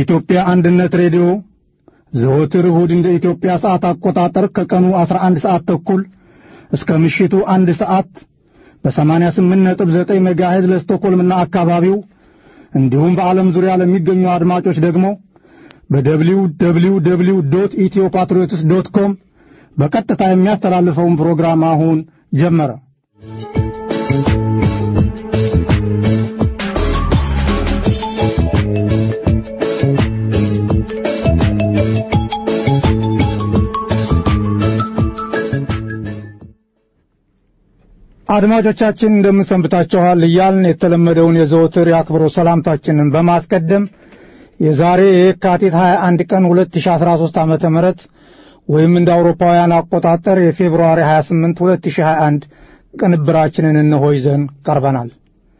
የኢትዮጵያ አንድነት ሬዲዮ ዘወትር እሁድ እንደ ኢትዮጵያ ሰዓት አቆጣጠር ከቀኑ 11 ሰዓት ተኩል እስከ ምሽቱ አንድ ሰዓት በ88.9 ሜጋሄዝ ለስቶኮልምና አካባቢው እንዲሁም በዓለም ዙሪያ ለሚገኙ አድማጮች ደግሞ በደብሊው ደብሊው ደብሊው ዶት ኢትዮ ፓትሪዮትስ ዶት ኮም በቀጥታ የሚያስተላልፈውን ፕሮግራም አሁን ጀመረ። አድማጮቻችን እንደምንሰንብታችኋል እያልን የተለመደውን የዘወትር የአክብሮት ሰላምታችንን በማስቀደም የዛሬ የካቲት 21 ቀን 2013 ዓመተ ምህረት ወይም እንደ አውሮፓውያን አቆጣጠር የፌብሩዋሪ 28 2021 ቅንብራችንን እንሆ ይዘን ቀርበናል።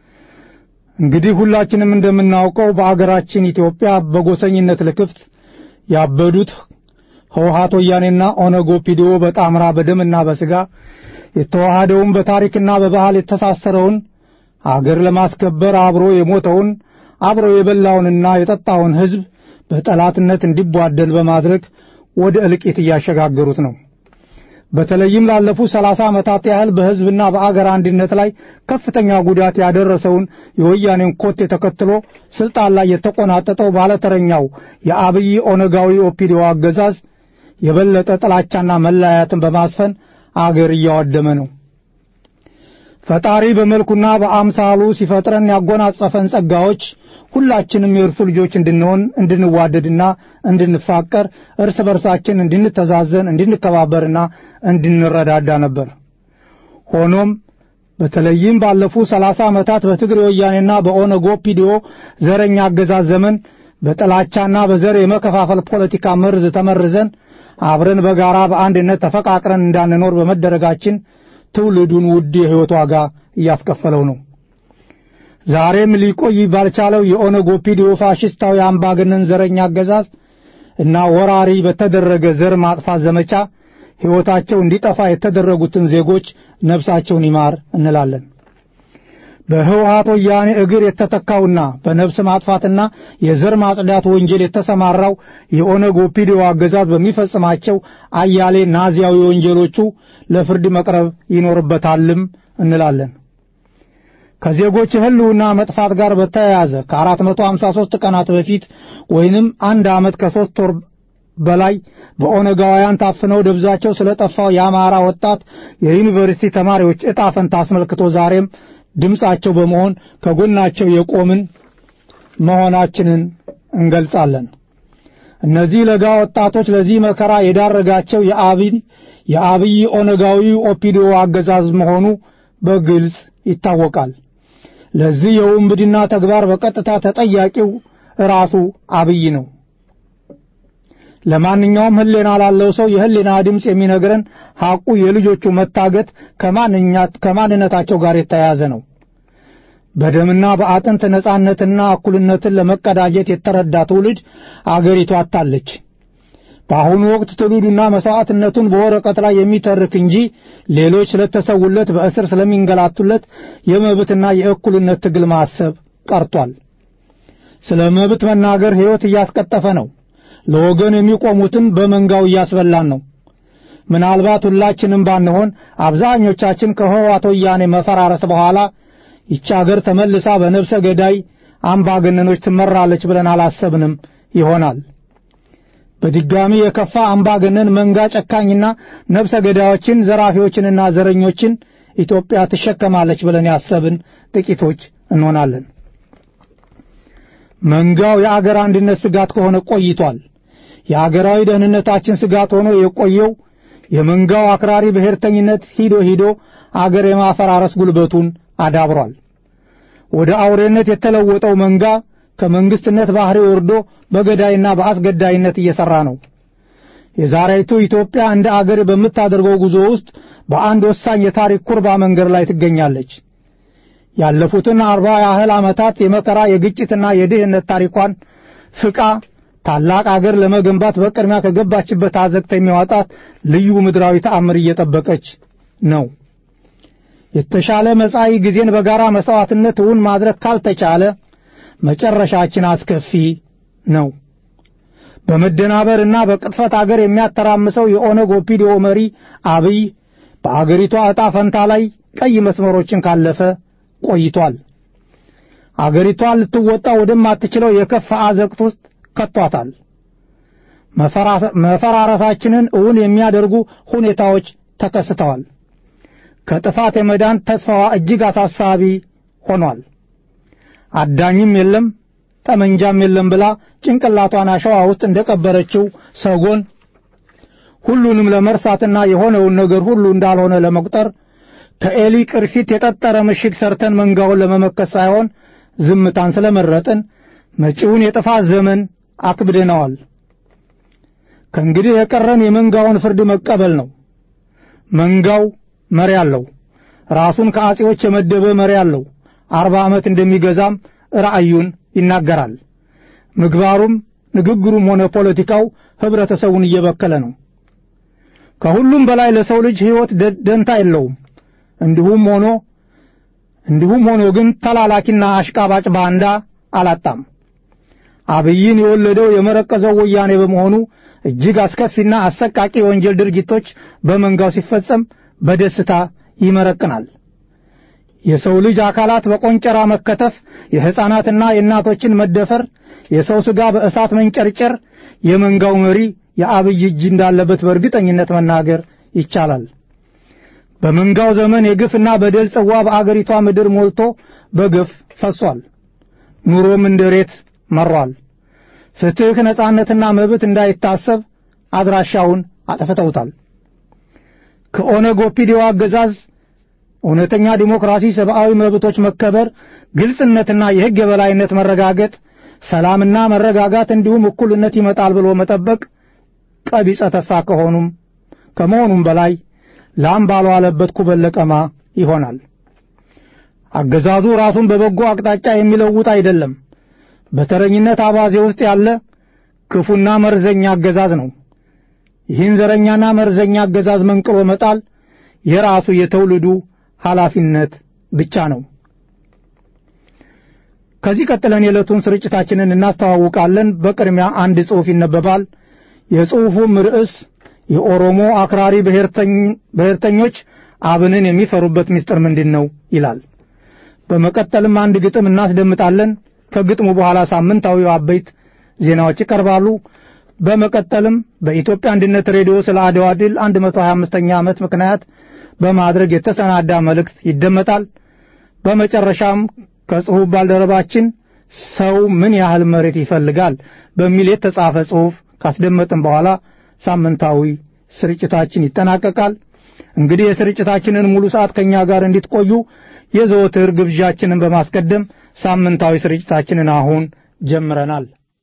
እንግዲህ ሁላችንም እንደምናውቀው በአገራችን ኢትዮጵያ በጎሰኝነት ልክፍት ያበዱት ህወሓት ወያኔና ኦነግ ኦፒዲዮ በጣምራ በደምና በስጋ የተዋሃደውን በታሪክና በባህል የተሳሰረውን አገር ለማስከበር አብሮ የሞተውን አብሮ የበላውንና የጠጣውን ሕዝብ በጠላትነት እንዲቧደን በማድረግ ወደ እልቂት እያሸጋገሩት ነው። በተለይም ላለፉት ሰላሳ ዓመታት ያህል በሕዝብና በአገር አንድነት ላይ ከፍተኛ ጉዳት ያደረሰውን የወያኔን ኮቴ ተከትሎ ስልጣን ላይ የተቆናጠጠው ባለተረኛው የአብይ ኦነጋዊ ኦፒዲዮ አገዛዝ የበለጠ ጥላቻና መለያየትን በማስፈን አገር እያወደመ ነው። ፈጣሪ በመልኩና በአምሳሉ ሲፈጥረን ያጎናጸፈን ጸጋዎች ሁላችንም የእርሱ ልጆች እንድንሆን እንድንዋደድና እንድንፋቀር እርስ በርሳችን እንድንተዛዘን እንድንከባበርና እንድንረዳዳ ነበር። ሆኖም በተለይም ባለፉት ሰላሳ ዓመታት በትግሬ ወያኔና በኦነግ ኦፒዲዮ ዘረኛ አገዛዝ ዘመን በጥላቻና በዘር የመከፋፈል ፖለቲካ መርዝ ተመርዘን አብረን በጋራ በአንድነት ተፈቃቅረን እንዳንኖር በመደረጋችን ትውልዱን ውድ የሕይወት ዋጋ እያስከፈለው ነው። ዛሬም ሊቆይ ባልቻለው የኦነግ ኦፒዲዮ ፋሽስታዊ አምባገነን ዘረኛ አገዛዝ እና ወራሪ በተደረገ ዘር ማጥፋት ዘመቻ ሕይወታቸው እንዲጠፋ የተደረጉትን ዜጎች ነፍሳቸውን ይማር እንላለን። በህወሓት ወያኔ እግር የተተካውና በነፍስ ማጥፋትና የዘር ማጽዳት ወንጀል የተሰማራው የኦነግ ኦፒዲዮ አገዛዝ በሚፈጽማቸው አያሌ ናዚያዊ ወንጀሎቹ ለፍርድ መቅረብ ይኖርበታልም እንላለን። ከዜጎች ህልውና መጥፋት ጋር በተያያዘ ከ453 ቀናት በፊት ወይንም አንድ ዓመት ከሦስት ወር በላይ በኦነጋውያን ታፍነው ደብዛቸው ስለጠፋው የአማራ ወጣት የዩኒቨርሲቲ ተማሪዎች ዕጣ ፈንታ አስመልክቶ ዛሬም ድምፃቸው በመሆን ከጎናቸው የቆምን መሆናችንን እንገልጻለን። እነዚህ ለጋ ወጣቶች ለዚህ መከራ የዳረጋቸው የአብይ የአብይ ኦነጋዊ ኦፒዲዮ አገዛዝ መሆኑ በግልጽ ይታወቃል። ለዚህ የውንብድና ተግባር በቀጥታ ተጠያቂው ራሱ አብይ ነው። ለማንኛውም ህሌና ላለው ሰው የህሌና ድምፅ የሚነግረን ሐቁ የልጆቹ መታገት ከማንነታቸው ጋር የተያያዘ ነው። በደምና በአጥንት ነጻነትና እኩልነትን ለመቀዳጀት የተረዳ ትውልድ አገሪቱ አታለች። በአሁኑ ወቅት ትውልዱና መሥዋዕትነቱን በወረቀት ላይ የሚተርክ እንጂ ሌሎች ስለተሰውለት በእስር ስለሚንገላቱለት የመብትና የእኩልነት ትግል ማሰብ ቀርቷል። ስለ መብት መናገር ሕይወት እያስቀጠፈ ነው። ለወገን የሚቆሙትን በመንጋው እያስበላን ነው። ምናልባት ሁላችንም ባንሆን አብዛኞቻችን ከህወሓት ወያኔ መፈራረስ በኋላ ይቺ አገር ተመልሳ በነፍሰ ገዳይ አምባገነኖች ትመራለች ብለን አላሰብንም ይሆናል። በድጋሚ የከፋ አምባገነን መንጋ ጨካኝና ነፍሰ ገዳዮችን፣ ዘራፊዎችንና ዘረኞችን ኢትዮጵያ ትሸከማለች ብለን ያሰብን ጥቂቶች እንሆናለን። መንጋው የአገር አንድነት ስጋት ከሆነ ቆይቷል። የአገራዊ ደህንነታችን ስጋት ሆኖ የቆየው የመንጋው አክራሪ ብሔርተኝነት ሂዶ ሂዶ አገር የማፈራረስ ጉልበቱን አዳብሯል። ወደ አውሬነት የተለወጠው መንጋ ከመንግስትነት ባህሪ ወርዶ በገዳይና በአስገዳይነት እየሰራ ነው። የዛሬቱ ኢትዮጵያ እንደ አገር በምታደርገው ጉዞ ውስጥ በአንድ ወሳኝ የታሪክ ኩርባ መንገድ ላይ ትገኛለች። ያለፉትን አርባ ያህል ዓመታት የመከራ የግጭትና የድህነት ታሪኳን ፍቃ ታላቅ አገር ለመገንባት በቅድሚያ ከገባችበት አዘቅት የሚያወጣት ልዩ ምድራዊ ተአምር እየጠበቀች ነው። የተሻለ መጻኢ ጊዜን በጋራ መስዋዕትነት እውን ማድረግ ካልተቻለ መጨረሻችን አስከፊ ነው። በመደናበርና በቅጥፈት አገር የሚያተራምሰው የኦነግ ኦፒዲዮ መሪ አብይ በአገሪቷ ዕጣ ፈንታ ላይ ቀይ መስመሮችን ካለፈ ቆይቷል። አገሪቷን ልትወጣ ወደማትችለው የከፋ አዘቅት ውስጥ ከቷታል። መፈራረሳችንን እውን የሚያደርጉ ሁኔታዎች ተከስተዋል። ከጥፋት የመዳን ተስፋዋ እጅግ አሳሳቢ ሆኗል። አዳኝም የለም ጠመንጃም የለም ብላ ጭንቅላቷን አሸዋ ውስጥ እንደቀበረችው ሰጎን ሁሉንም ለመርሳትና የሆነውን ነገር ሁሉ እንዳልሆነ ለመቁጠር ከኤሊ ቅርፊት የጠጠረ ምሽግ ሰርተን መንጋውን ለመመከት ሳይሆን ዝምታን ስለመረጥን መጪውን የጥፋት ዘመን አክብደነዋል። ከእንግዲህ የቀረን የመንጋውን ፍርድ መቀበል ነው። መንጋው መሪ አለው። ራሱን ከአጼዎች የመደበ መሪ አለው። አርባ ዓመት እንደሚገዛም ራእዩን ይናገራል። ምግባሩም ንግግሩም ሆነ ፖለቲካው ህብረተሰቡን እየበከለ ነው። ከሁሉም በላይ ለሰው ልጅ ሕይወት ደንታ የለውም። እንዲሁም ሆኖ እንዲሁም ሆኖ ግን ተላላኪና አሽቃባጭ ባንዳ አላጣም። አብይን የወለደው የመረቀዘው ወያኔ በመሆኑ እጅግ አስከፊና አሰቃቂ የወንጀል ድርጊቶች በመንጋው ሲፈጸም በደስታ ይመረቅናል። የሰው ልጅ አካላት በቆንጨራ መከተፍ፣ የሕፃናትና የእናቶችን መደፈር፣ የሰው ሥጋ በእሳት መንጨርጨር የመንጋው መሪ የአብይ እጅ እንዳለበት በእርግጠኝነት መናገር ይቻላል። በመንጋው ዘመን የግፍና በደል ጽዋ በአገሪቷ ምድር ሞልቶ በግፍ ፈሷል። ኑሮም እንደ ሬት መሯል። ፍትሕ፣ ነጻነትና መብት እንዳይታሰብ አድራሻውን አጠፍተውታል። ከኦነግ ኦፒዲዮ አገዛዝ እውነተኛ ዲሞክራሲ፣ ሰብአዊ መብቶች መከበር፣ ግልጽነትና የሕግ የበላይነት መረጋገጥ፣ ሰላምና መረጋጋት እንዲሁም እኩልነት ይመጣል ብሎ መጠበቅ ቀቢጸ ተስፋ ከሆኑም ከመሆኑም በላይ ላም ባልዋለበት ኩበል ለቀማ ይሆናል። አገዛዙ ራሱን በበጎ አቅጣጫ የሚለውጥ አይደለም። በተረኝነት አባዜ ውስጥ ያለ ክፉና መርዘኛ አገዛዝ ነው። ይህን ዘረኛና መርዘኛ አገዛዝ መንቅሎ መጣል የራሱ የትውልዱ ኃላፊነት ብቻ ነው። ከዚህ ቀጥለን የዕለቱን ስርጭታችንን እናስተዋውቃለን። በቅድሚያ አንድ ጽሑፍ ይነበባል። የጽሑፉም ርዕስ የኦሮሞ አክራሪ ብሔርተኞች አብንን የሚፈሩበት ምስጢር ምንድን ነው ይላል። በመቀጠልም አንድ ግጥም እናስደምጣለን። ከግጥሙ በኋላ ሳምንታዊው አበይት ዜናዎች ይቀርባሉ። በመቀጠልም በኢትዮጵያ አንድነት ሬዲዮ ስለ አድዋ ድል 125ኛ ዓመት ምክንያት በማድረግ የተሰናዳ መልእክት ይደመጣል። በመጨረሻም ከጽሑፍ ባልደረባችን ሰው ምን ያህል መሬት ይፈልጋል በሚል የተጻፈ ጽሑፍ ካስደመጥን በኋላ ሳምንታዊ ስርጭታችን ይጠናቀቃል። እንግዲህ የስርጭታችንን ሙሉ ሰዓት ከኛ ጋር እንድትቆዩ የዘወትር ግብዣችንን በማስቀደም ሳምንታዊ ስርጭታችንን አሁን ጀምረናል።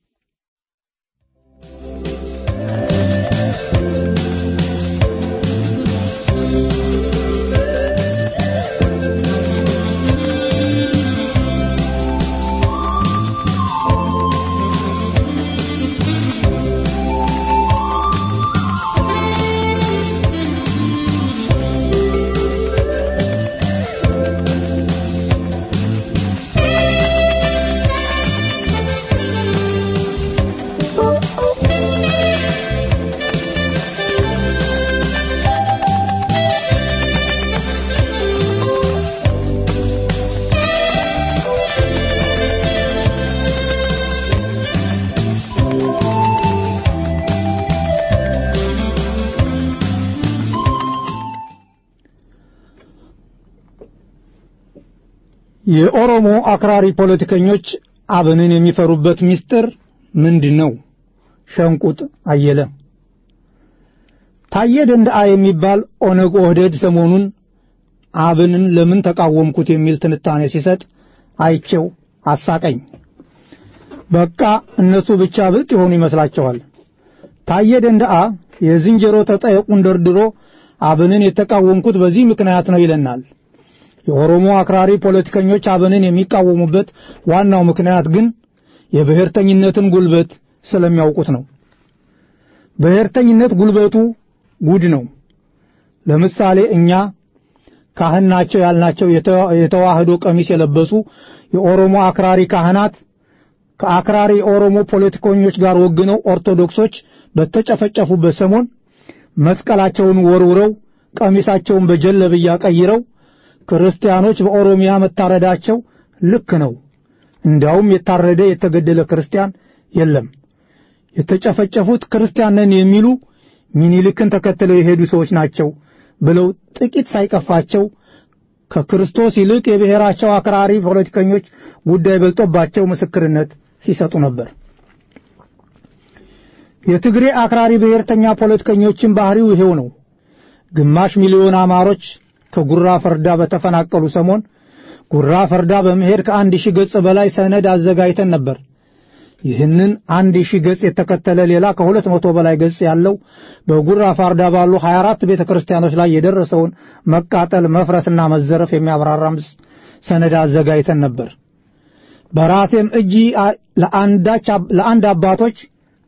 የኦሮሞ አክራሪ ፖለቲከኞች አብንን የሚፈሩበት ምስጢር ምንድን ነው? ሸንቁጥ አየለ ታየ ደንደአ የሚባል ኦነግ ኦህዴድ ሰሞኑን አብንን ለምን ተቃወምኩት የሚል ትንታኔ ሲሰጥ አይቼው አሳቀኝ። በቃ እነሱ ብቻ ብልጥ የሆኑ ይመስላቸዋል። ታየ ደንደአ የዝንጀሮ ተጠየቁን ደርድሮ አብንን የተቃወምኩት በዚህ ምክንያት ነው ይለናል። የኦሮሞ አክራሪ ፖለቲከኞች አብንን የሚቃወሙበት ዋናው ምክንያት ግን የብሔርተኝነትን ጉልበት ስለሚያውቁት ነው። ብሔርተኝነት ጉልበቱ ጉድ ነው። ለምሳሌ እኛ ካህን ናቸው ያልናቸው የተዋህዶ ቀሚስ የለበሱ የኦሮሞ አክራሪ ካህናት ከአክራሪ ኦሮሞ ፖለቲከኞች ጋር ወግነው ኦርቶዶክሶች በተጨፈጨፉበት ሰሞን መስቀላቸውን ወርውረው ቀሚሳቸውን በጀለብያ ቀይረው ክርስቲያኖች በኦሮሚያ መታረዳቸው ልክ ነው። እንዲያውም የታረደ የተገደለ ክርስቲያን የለም። የተጨፈጨፉት ክርስቲያን ነን የሚሉ ሚኒልክን ተከትለው የሄዱ ሰዎች ናቸው ብለው ጥቂት ሳይቀፋቸው ከክርስቶስ ይልቅ የብሔራቸው አክራሪ ፖለቲከኞች ጉዳይ በልጦባቸው ምስክርነት ሲሰጡ ነበር። የትግሬ አክራሪ ብሔርተኛ ፖለቲከኞችን ባህሪው ይሄው ነው። ግማሽ ሚሊዮን አማሮች ከጉራ ፈርዳ በተፈናቀሉ ሰሞን ጉራ ፈርዳ በመሄድ ከአንድ ሺህ ገጽ በላይ ሰነድ አዘጋጅተን ነበር። ይህንን አንድ ሺህ ገጽ የተከተለ ሌላ ከሁለት መቶ በላይ ገጽ ያለው በጉራ ፋርዳ ባሉ 24 ቤተ ክርስቲያኖች ላይ የደረሰውን መቃጠል፣ መፍረስና መዘረፍ የሚያብራራ ሰነድ አዘጋጅተን ነበር። በራሴም እጅ ለአንድ አባቶች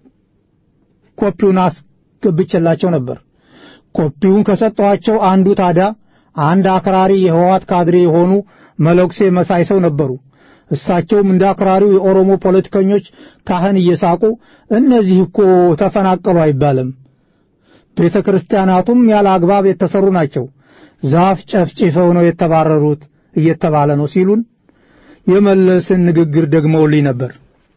ኮፒውን አስገብቼላቸው ነበር። ኮፒውን ከሰጠኋቸው አንዱ ታዲያ አንድ አክራሪ የህወሓት ካድሬ የሆኑ መለኩሴ መሳይ ሰው ነበሩ። እሳቸውም እንደ አክራሪው የኦሮሞ ፖለቲከኞች ካህን እየሳቁ እነዚህ እኮ ተፈናቀሉ አይባልም፣ ቤተ ክርስቲያናቱም ያለ አግባብ የተሰሩ ናቸው፣ ዛፍ ጨፍጭፈው ነው የተባረሩት እየተባለ ነው ሲሉን የመለስን ንግግር ደግመውልኝ ነበር።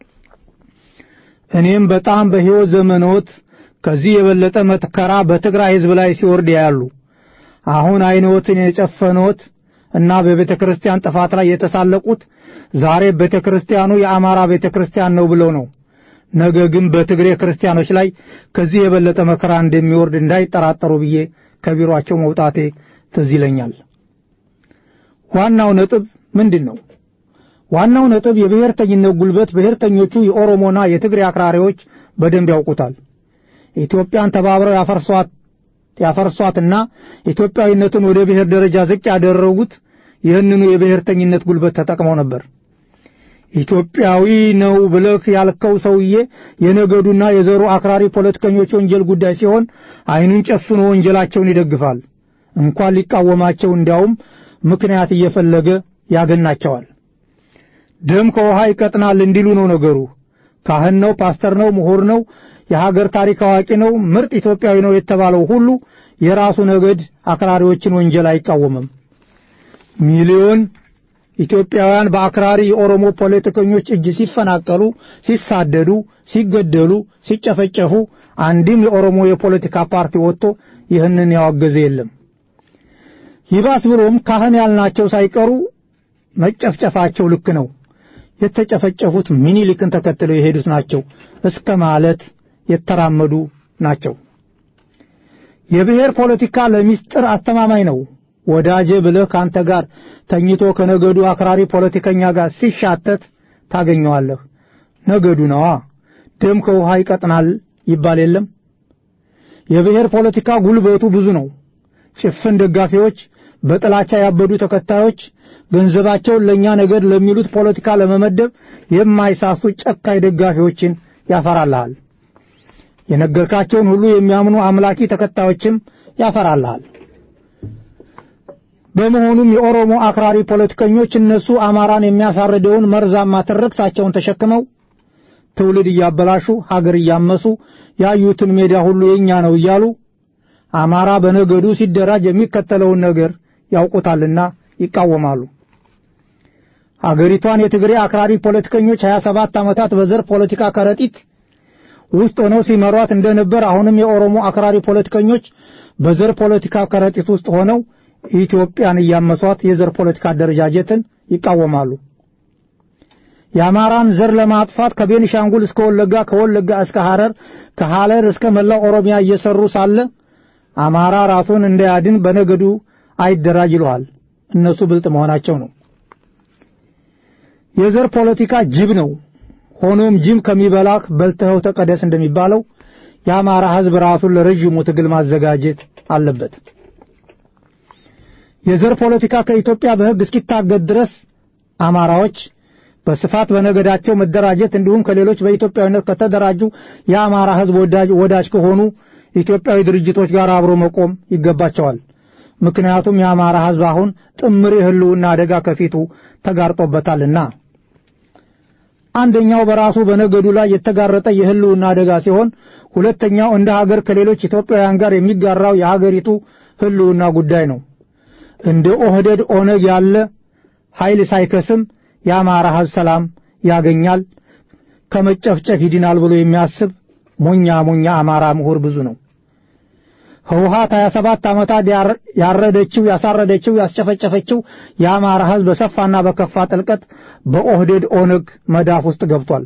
እኔም በጣም በሕይወት ዘመኖት ከዚህ የበለጠ መከራ በትግራይ ሕዝብ ላይ ሲወርድ ያሉ አሁን አይኖትን የጨፈኖት እና በቤተ ክርስቲያን ጥፋት ላይ የተሳለቁት ዛሬ ቤተ ክርስቲያኑ የአማራ ቤተ ክርስቲያን ነው ብለው ነው። ነገ ግን በትግሬ ክርስቲያኖች ላይ ከዚህ የበለጠ መከራ እንደሚወርድ እንዳይጠራጠሩ ብዬ ከቢሮአቸው መውጣቴ ትዝ ይለኛል። ዋናው ነጥብ ምንድን ነው? ዋናው ነጥብ የብሔርተኝነት ጉልበት ብሔርተኞቹ የኦሮሞና የትግሬ አክራሪዎች በደንብ ያውቁታል። ኢትዮጵያን ተባብረው ያፈርሷት ያፈርሷትና ኢትዮጵያዊነትን ወደ ብሔር ደረጃ ዝቅ ያደረጉት ይህንኑ የብሔርተኝነት ጉልበት ተጠቅመው ነበር። ኢትዮጵያዊ ነው ብለህ ያልከው ሰውዬ የነገዱና የዘሩ አክራሪ ፖለቲከኞች ወንጀል ጉዳይ ሲሆን ዓይኑን ጨፍኖ ወንጀላቸውን ይደግፋል። እንኳን ሊቃወማቸው እንዲያውም ምክንያት እየፈለገ ያገናቸዋል። ደም ከውሃ ይቀጥናል እንዲሉ ነው ነገሩ። ካህን ነው፣ ፓስተር ነው፣ ምሁር ነው፣ የሀገር ታሪክ አዋቂ ነው፣ ምርጥ ኢትዮጵያዊ ነው የተባለው ሁሉ የራሱ ነገድ አክራሪዎችን ወንጀል አይቃወምም። ሚሊዮን ኢትዮጵያውያን በአክራሪ የኦሮሞ ፖለቲከኞች እጅ ሲፈናቀሉ፣ ሲሳደዱ፣ ሲገደሉ፣ ሲጨፈጨፉ አንድም የኦሮሞ የፖለቲካ ፓርቲ ወጥቶ ይህንን ያወገዘ የለም። ይባስ ብሎም ካህን ያልናቸው ሳይቀሩ መጨፍጨፋቸው ልክ ነው፣ የተጨፈጨፉት ሚኒሊክን ተከትለው የሄዱት ናቸው እስከ ማለት የተራመዱ ናቸው። የብሔር ፖለቲካ ለሚስጥር አስተማማኝ ነው። ወዳጄ ብለህ ካንተ ጋር ተኝቶ ከነገዱ አክራሪ ፖለቲከኛ ጋር ሲሻተት ታገኘዋለህ። ነገዱ ነዋ። ደም ከውሃ ይቀጥናል ይባል የለም። የብሔር ፖለቲካ ጉልበቱ ብዙ ነው። ጭፍን ደጋፊዎች፣ በጥላቻ ያበዱ ተከታዮች፣ ገንዘባቸውን ለእኛ ነገድ ለሚሉት ፖለቲካ ለመመደብ የማይሳሱ ጨካኝ ደጋፊዎችን ያፈራልሃል። የነገርካቸውን ሁሉ የሚያምኑ አምላኪ ተከታዮችም ያፈራልሃል። በመሆኑም የኦሮሞ አክራሪ ፖለቲከኞች እነሱ አማራን የሚያሳርደውን መርዛማ ትርክታቸውን ተሸክመው ትውልድ እያበላሹ ሀገር እያመሱ ያዩትን ሜዳ ሁሉ የኛ ነው እያሉ አማራ በነገዱ ሲደራጅ የሚከተለውን ነገር ያውቁታልና ይቃወማሉ። አገሪቷን የትግሬ አክራሪ ፖለቲከኞች 27 ዓመታት በዘር ፖለቲካ ከረጢት ውስጥ ሆነው ሲመሯት እንደነበር አሁንም የኦሮሞ አክራሪ ፖለቲከኞች በዘር ፖለቲካ ከረጢት ውስጥ ሆነው ኢትዮጵያን እያመሷት የዘር ፖለቲካ አደረጃጀትን ይቃወማሉ። የአማራን ዘር ለማጥፋት ከቤኒሻንጉል እስከ ወለጋ፣ ከወለጋ እስከ ሐረር፣ ከሐረር እስከ መላው ኦሮሚያ እየሰሩ ሳለ አማራ ራሱን እንዳያድን በነገዱ አይደራጅ ይለዋል። እነሱ ብልጥ መሆናቸው ነው። የዘር ፖለቲካ ጅብ ነው። ሆኖም ጅብ ከሚበላህ በልተኸው ተቀደስ እንደሚባለው የአማራ ሕዝብ ራሱን ለረዥሙ ትግል ማዘጋጀት አለበት። የዘር ፖለቲካ ከኢትዮጵያ በሕግ እስኪታገድ ድረስ አማራዎች በስፋት በነገዳቸው መደራጀት እንዲሁም ከሌሎች በኢትዮጵያዊነት ከተደራጁ የአማራ ሕዝብ ወዳጅ ከሆኑ ኢትዮጵያዊ ድርጅቶች ጋር አብሮ መቆም ይገባቸዋል። ምክንያቱም የአማራ ሕዝብ አሁን ጥምር የህልውና አደጋ ከፊቱ ተጋርጦበታልና። አንደኛው በራሱ በነገዱ ላይ የተጋረጠ የህልውና አደጋ ሲሆን፣ ሁለተኛው እንደ ሀገር ከሌሎች ኢትዮጵያውያን ጋር የሚጋራው የሀገሪቱ ህልውና ጉዳይ ነው። እንደ ኦህደድ ኦነግ ያለ ኃይል ሳይከስም የአማራ ህዝብ ሰላም ያገኛል፣ ከመጨፍጨፍ ይድናል ብሎ የሚያስብ ሞኛ ሞኛ አማራ ምሁር ብዙ ነው። ህወሓት 27 ዓመታት ያረደችው ያሳረደችው ያስጨፈጨፈችው የአማራ ህዝብ በሰፋና በከፋ ጥልቀት በኦህዴድ ኦነግ መዳፍ ውስጥ ገብቷል።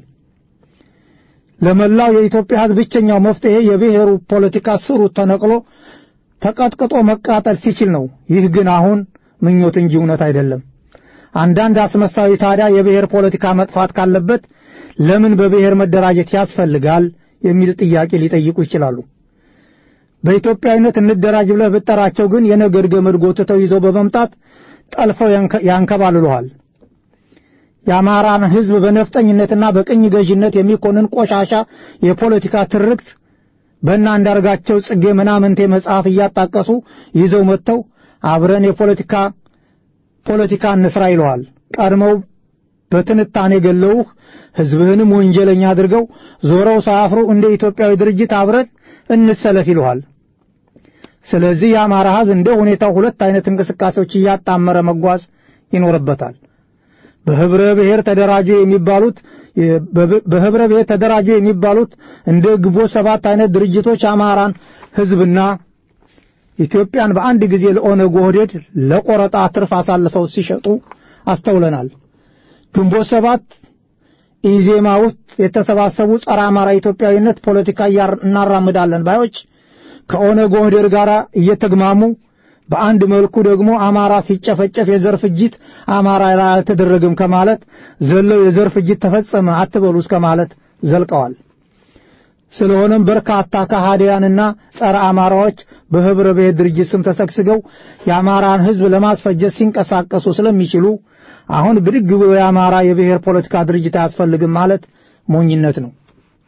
ለመላው የኢትዮጵያ ህዝብ ብቸኛው መፍትሄ የብሔሩ ፖለቲካ ስሩ ተነቅሎ ተቀጥቅጦ መቃጠል ሲችል ነው። ይህ ግን አሁን ምኞት እንጂ እውነት አይደለም። አንዳንድ አስመሳዊ ታዲያ የብሔር ፖለቲካ መጥፋት ካለበት ለምን በብሔር መደራጀት ያስፈልጋል የሚል ጥያቄ ሊጠይቁ ይችላሉ። በኢትዮጵያዊነት እንደራጅ ብለህ ብጠራቸው ግን የነገድ ገመድ ጎትተው ይዘው በመምጣት ጠልፈው ያንከባልሉሃል። የአማራን ህዝብ በነፍጠኝነትና በቅኝ ገዥነት የሚኮንን ቆሻሻ የፖለቲካ ትርክት በእነ አንዳርጋቸው ጽጌ ምናምንቴ መጽሐፍ እያጣቀሱ ይዘው መጥተው አብረን የፖለቲካ ፖለቲካ እንስራ ይለዋል። ቀድመው በትንታኔ ገለውህ ህዝብህንም ወንጀለኛ አድርገው ዞረው ሳያፍሩ እንደ ኢትዮጵያዊ ድርጅት አብረን እንሰለፍ ይለዋል። ስለዚህ የአማራ ህዝብ እንደ ሁኔታው ሁለት አይነት እንቅስቃሴዎች እያጣመረ መጓዝ ይኖርበታል። በህብረ ብሔር ተደራጁ የሚባሉት በህብረ ብሔር ተደራጁ የሚባሉት እንደ ግንቦት ሰባት አይነት ድርጅቶች አማራን ህዝብና ኢትዮጵያን በአንድ ጊዜ ለኦነግ ኦህዴድ ለቆረጣ ትርፍ አሳልፈው ሲሸጡ አስተውለናል። ግንቦት ሰባት ኢዜማ ውስጥ የተሰባሰቡ ጸረ አማራ ኢትዮጵያዊነት ፖለቲካ እናራምዳለን ባዮች ከኦነግ ኦህዴድ ጋር እየተግማሙ በአንድ መልኩ ደግሞ አማራ ሲጨፈጨፍ የዘር ፍጅት አማራ ላይ አልተደረገም ከማለት ዘለው የዘር ፍጅት ተፈጸመ አትበሉ እስከ ማለት ዘልቀዋል። ስለሆነም በርካታ ከሃዲያንና ጸረ አማራዎች በህብረ ብሔር ድርጅት ስም ተሰግስገው የአማራን ህዝብ ለማስፈጀት ሲንቀሳቀሱ ስለሚችሉ አሁን ብድግ ብሎ የአማራ የብሔር ፖለቲካ ድርጅት አያስፈልግም ማለት ሞኝነት ነው።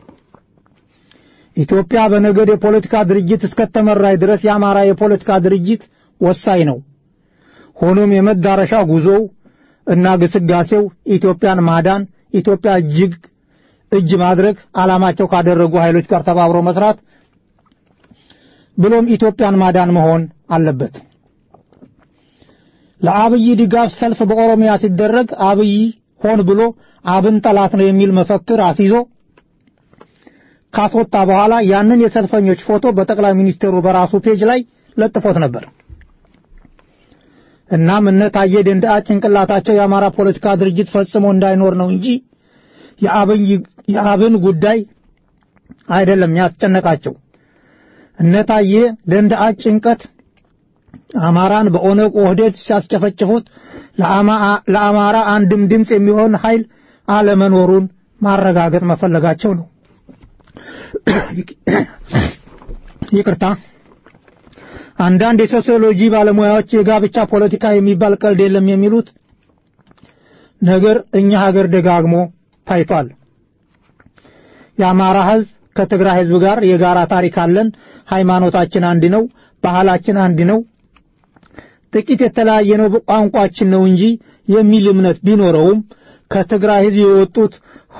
ኢትዮጵያ በነገድ የፖለቲካ ድርጅት እስከተመራይ ድረስ የአማራ የፖለቲካ ድርጅት ወሳኝ ነው። ሆኖም የመዳረሻ ጉዞው እና ግስጋሴው ኢትዮጵያን ማዳን፣ ኢትዮጵያ እጅግ እጅ ማድረግ ዓላማቸው ካደረጉ ኃይሎች ጋር ተባብሮ መስራት ብሎም ኢትዮጵያን ማዳን መሆን አለበት። ለአብይ ድጋፍ ሰልፍ በኦሮሚያ ሲደረግ አብይ ሆን ብሎ አብን ጠላት ነው የሚል መፈክር አስይዞ ካስወጣ በኋላ ያንን የሰልፈኞች ፎቶ በጠቅላይ ሚኒስትሩ በራሱ ፔጅ ላይ ለጥፎት ነበር። እናም እነ ታዬ ደንደዓ ጭንቅላታቸው የአማራ ፖለቲካ ድርጅት ፈጽሞ እንዳይኖር ነው እንጂ የአብን ጉዳይ አይደለም ያስጨነቃቸው። እነ ታዬ ደንደዓ ጭንቀት አማራን በኦነግ ኦህዴድ ሲያስጨፈጭፉት ለአማራ አንድም ድምፅ የሚሆን ኃይል አለመኖሩን ማረጋገጥ መፈለጋቸው ነው። ይቅርታ። አንዳንድ የሶሲዮሎጂ ባለሙያዎች የጋብቻ ፖለቲካ የሚባል ቀልድ የለም የሚሉት ነገር እኛ ሀገር ደጋግሞ ታይቷል። የአማራ ሕዝብ ከትግራይ ሕዝብ ጋር የጋራ ታሪክ አለን፣ ሃይማኖታችን አንድ ነው፣ ባህላችን አንድ ነው፣ ጥቂት የተለያየ ነው ቋንቋችን ነው እንጂ የሚል እምነት ቢኖረውም ከትግራይ ሕዝብ የወጡት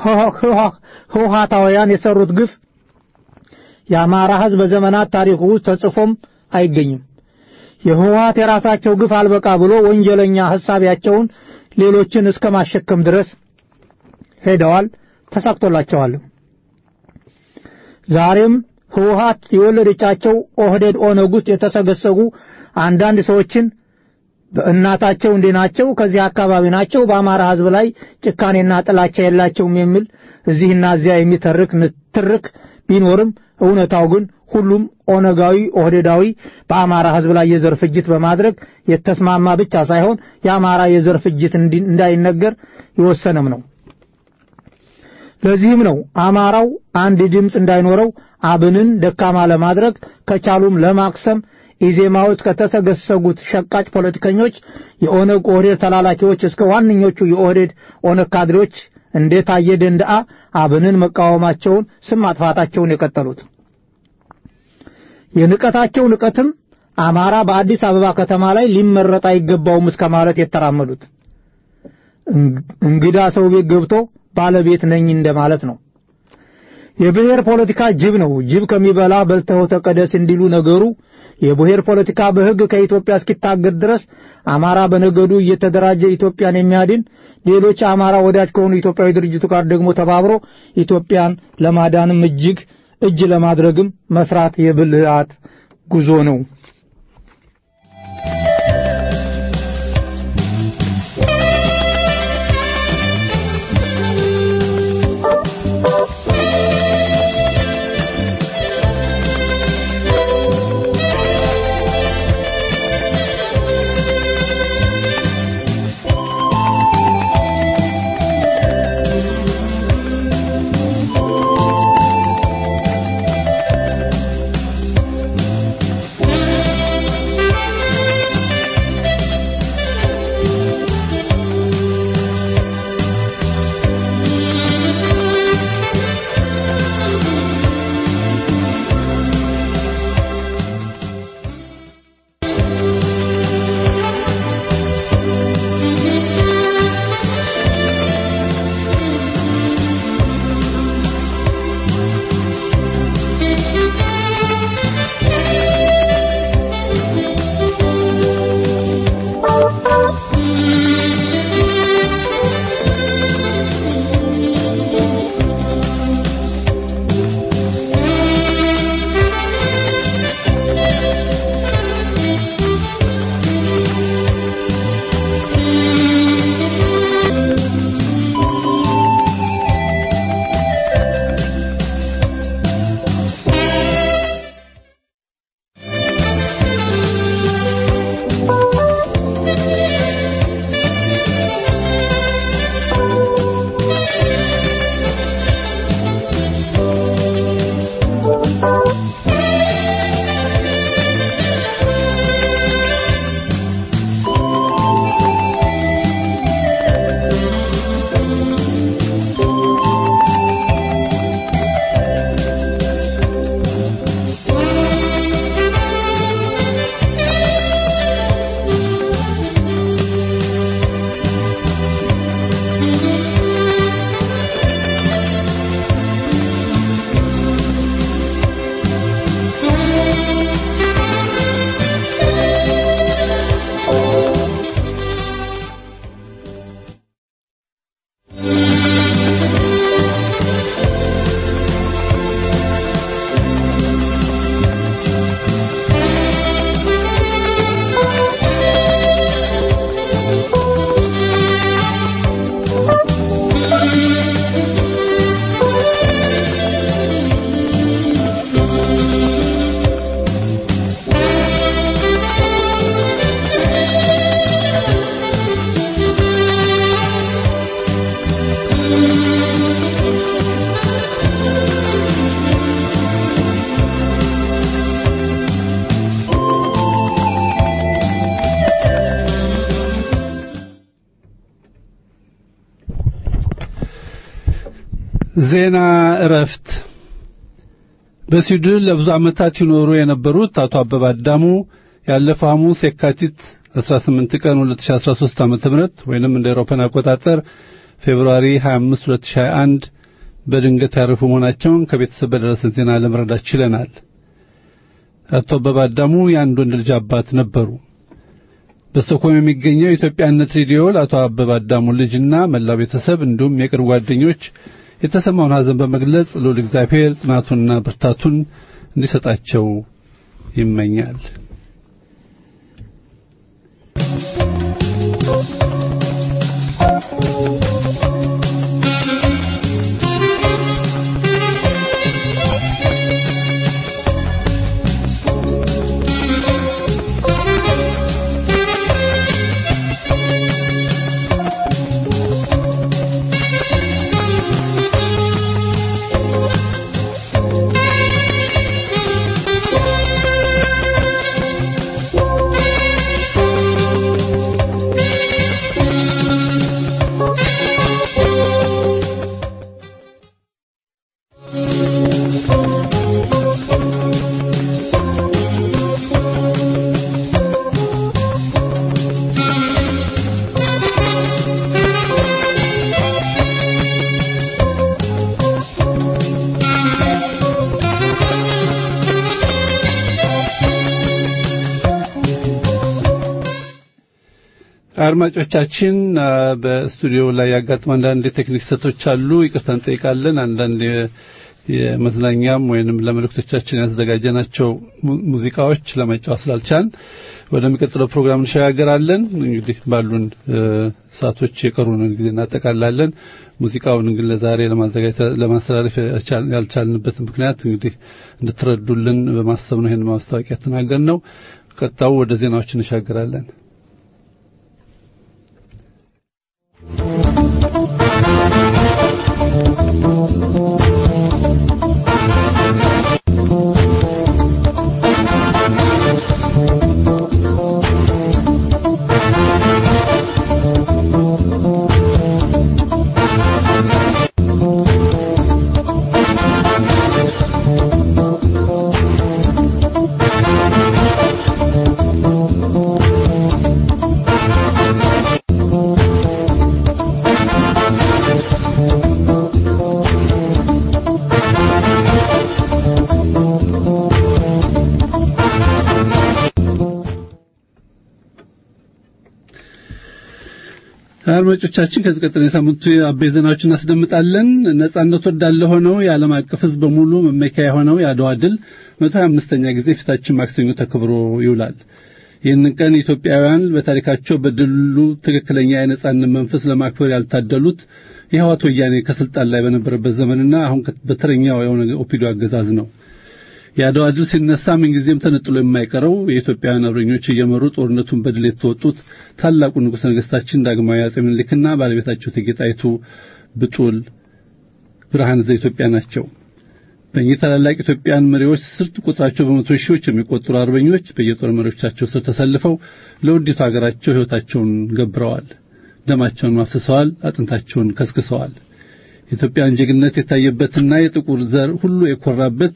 ህወሓታውያን የሰሩት ግፍ የአማራ ሕዝብ በዘመናት ታሪክ ውስጥ ተጽፎም አይገኝም። የህወሓት የራሳቸው ግፍ አልበቃ ብሎ ወንጀለኛ ሐሳቢያቸውን ሌሎችን እስከ ማሸከም ድረስ ሄደዋል፣ ተሳክቶላቸዋል። ዛሬም ህወሓት የወለደቻቸው ኦህዴድ ኦነግ ውስጥ የተሰገሰጉ አንዳንድ ሰዎችን በእናታቸው እንዲህ ናቸው፣ ከዚህ አካባቢ ናቸው፣ በአማራ ህዝብ ላይ ጭካኔና ጥላቻ የላቸውም የሚል እዚህና እዚያ የሚተርክ ንትርክ ቢኖርም እውነታው ግን ሁሉም ኦነጋዊ ኦህዴዳዊ በአማራ ህዝብ ላይ የዘር ፍጅት በማድረግ የተስማማ ብቻ ሳይሆን የአማራ የዘር ፍጅት እንዳይነገር የወሰነም ነው። ለዚህም ነው አማራው አንድ ድምፅ እንዳይኖረው አብንን ደካማ ለማድረግ ከቻሉም ለማክሰም ኢዜማዎች ከተሰገሰጉት ሸቃጭ ፖለቲከኞች የኦነግ ኦህዴድ ተላላኪዎች እስከ ዋነኞቹ የኦህዴድ ኦነግ ካድሬዎች እንደ ታየ ደንደዓ አብንን መቃወማቸውን ስም ማጥፋታቸውን የቀጠሉት የንቀታቸው ንቀትም አማራ በአዲስ አበባ ከተማ ላይ ሊመረጥ አይገባውም እስከ ማለት የተራመዱት እንግዳ ሰው ቤት ገብቶ ባለቤት ነኝ እንደማለት ነው። የብሔር ፖለቲካ ጅብ ነው። ጅብ ከሚበላ በልተው ተቀደስ እንዲሉ ነገሩ የብሔር ፖለቲካ በሕግ ከኢትዮጵያ እስኪታገድ ድረስ አማራ በነገዱ እየተደራጀ ኢትዮጵያን የሚያድን ሌሎች አማራ ወዳጅ ከሆኑ ኢትዮጵያዊ ድርጅቱ ጋር ደግሞ ተባብሮ ኢትዮጵያን ለማዳንም እጅግ እጅ ለማድረግም መስራት የብልሃት ጉዞ ነው። ዜና እረፍት በስዊድን ለብዙ ዓመታት ይኖሩ የነበሩት አቶ አበባ አዳሙ ያለፈው ሐሙስ የካቲት 18 ቀን 2013 ዓ.ም ወይንም እንደ አውሮፓውያን አቆጣጠር ፌብሩዋሪ 25 2021 በድንገት ያረፉ መሆናቸውን ከቤተሰብ በደረሰን ዜና ለመረዳት ችለናል። አቶ አበባ አዳሙ የአንድ ወንድ ልጅ አባት ነበሩ። በስቶክሆልም የሚገኘው የኢትዮጵያነት ሬዲዮ ለአቶ አበባ አዳሙ ልጅና መላው ቤተሰብ እንዲሁም የቅርብ ጓደኞች የተሰማውን ሐዘን በመግለጽ ልዑል እግዚአብሔር ጽናቱንና ብርታቱን እንዲሰጣቸው ይመኛል። አድማጮቻችን በስቱዲዮ ላይ ያጋጥሙ አንዳንድ የቴክኒክ ስህተቶች አሉ። ይቅርታ እንጠይቃለን። አንዳንድ የመዝናኛም ወይንም ለመልእክቶቻችን ያዘጋጀናቸው ሙዚቃዎች ለመጫወት ስላልቻልን ወደሚቀጥለው ፕሮግራም እንሸጋገራለን። እንግዲህ ባሉን ሰዓቶች የቀሩንን ጊዜ እናጠቃላለን። ሙዚቃውን ግን ለዛሬ ለማዘጋጀት ለማስተላለፍ ያልቻልንበት ምክንያት እንግዲህ እንድትረዱልን በማሰብ ነው ይህን ማስታወቂያ ተናገር ነው። ቀጣው ወደ ዜናዎች እንሻገራለን። አድማጮቻችን ከዚህ ቀጥሎ የሳምንቱ አበይ ዜናዎችን እናስደምጣለን። ነጻነት ወዳለ ሆነው የዓለም አቀፍ ሕዝብ በሙሉ መመኪያ የሆነው የአድዋ ድል 125ኛ ጊዜ ፊታችን ማክሰኞ ተከብሮ ይውላል። ይህንን ቀን ኢትዮጵያውያን በታሪካቸው በድሉ ትክክለኛ የነጻነት መንፈስ ለማክበር ያልታደሉት የህወሓት ወያኔ ከስልጣን ላይ በነበረበት ዘመንና አሁን በተረኛው የሆነ ኦፒዲዮ አገዛዝ ነው። የአድዋ ድል ሲነሳ ምንጊዜም ተነጥሎ የማይቀረው የኢትዮጵያውያን አርበኞች እየመሩ ጦርነቱን በድል የተወጡት ታላቁ ንጉሠ ነገሥታችን ዳግማዊ አጼ ምኒልክና ባለቤታቸው እቴጌ ጣይቱ ብጡል ብርሃነ ዘኢትዮጵያ ናቸው። በእኚህ ታላላቅ ኢትዮጵያን መሪዎች ስር ቁጥራቸው በመቶ ሺዎች የሚቆጠሩ አርበኞች በየጦር መሪዎቻቸው ስር ተሰልፈው ለውዲቱ ሀገራቸው ሕይወታቸውን ገብረዋል። ደማቸውን አፍስሰዋል። አጥንታቸውን ከስክሰዋል። የኢትዮጵያን ጀግንነት የታየበትና የጥቁር ዘር ሁሉ የኮራበት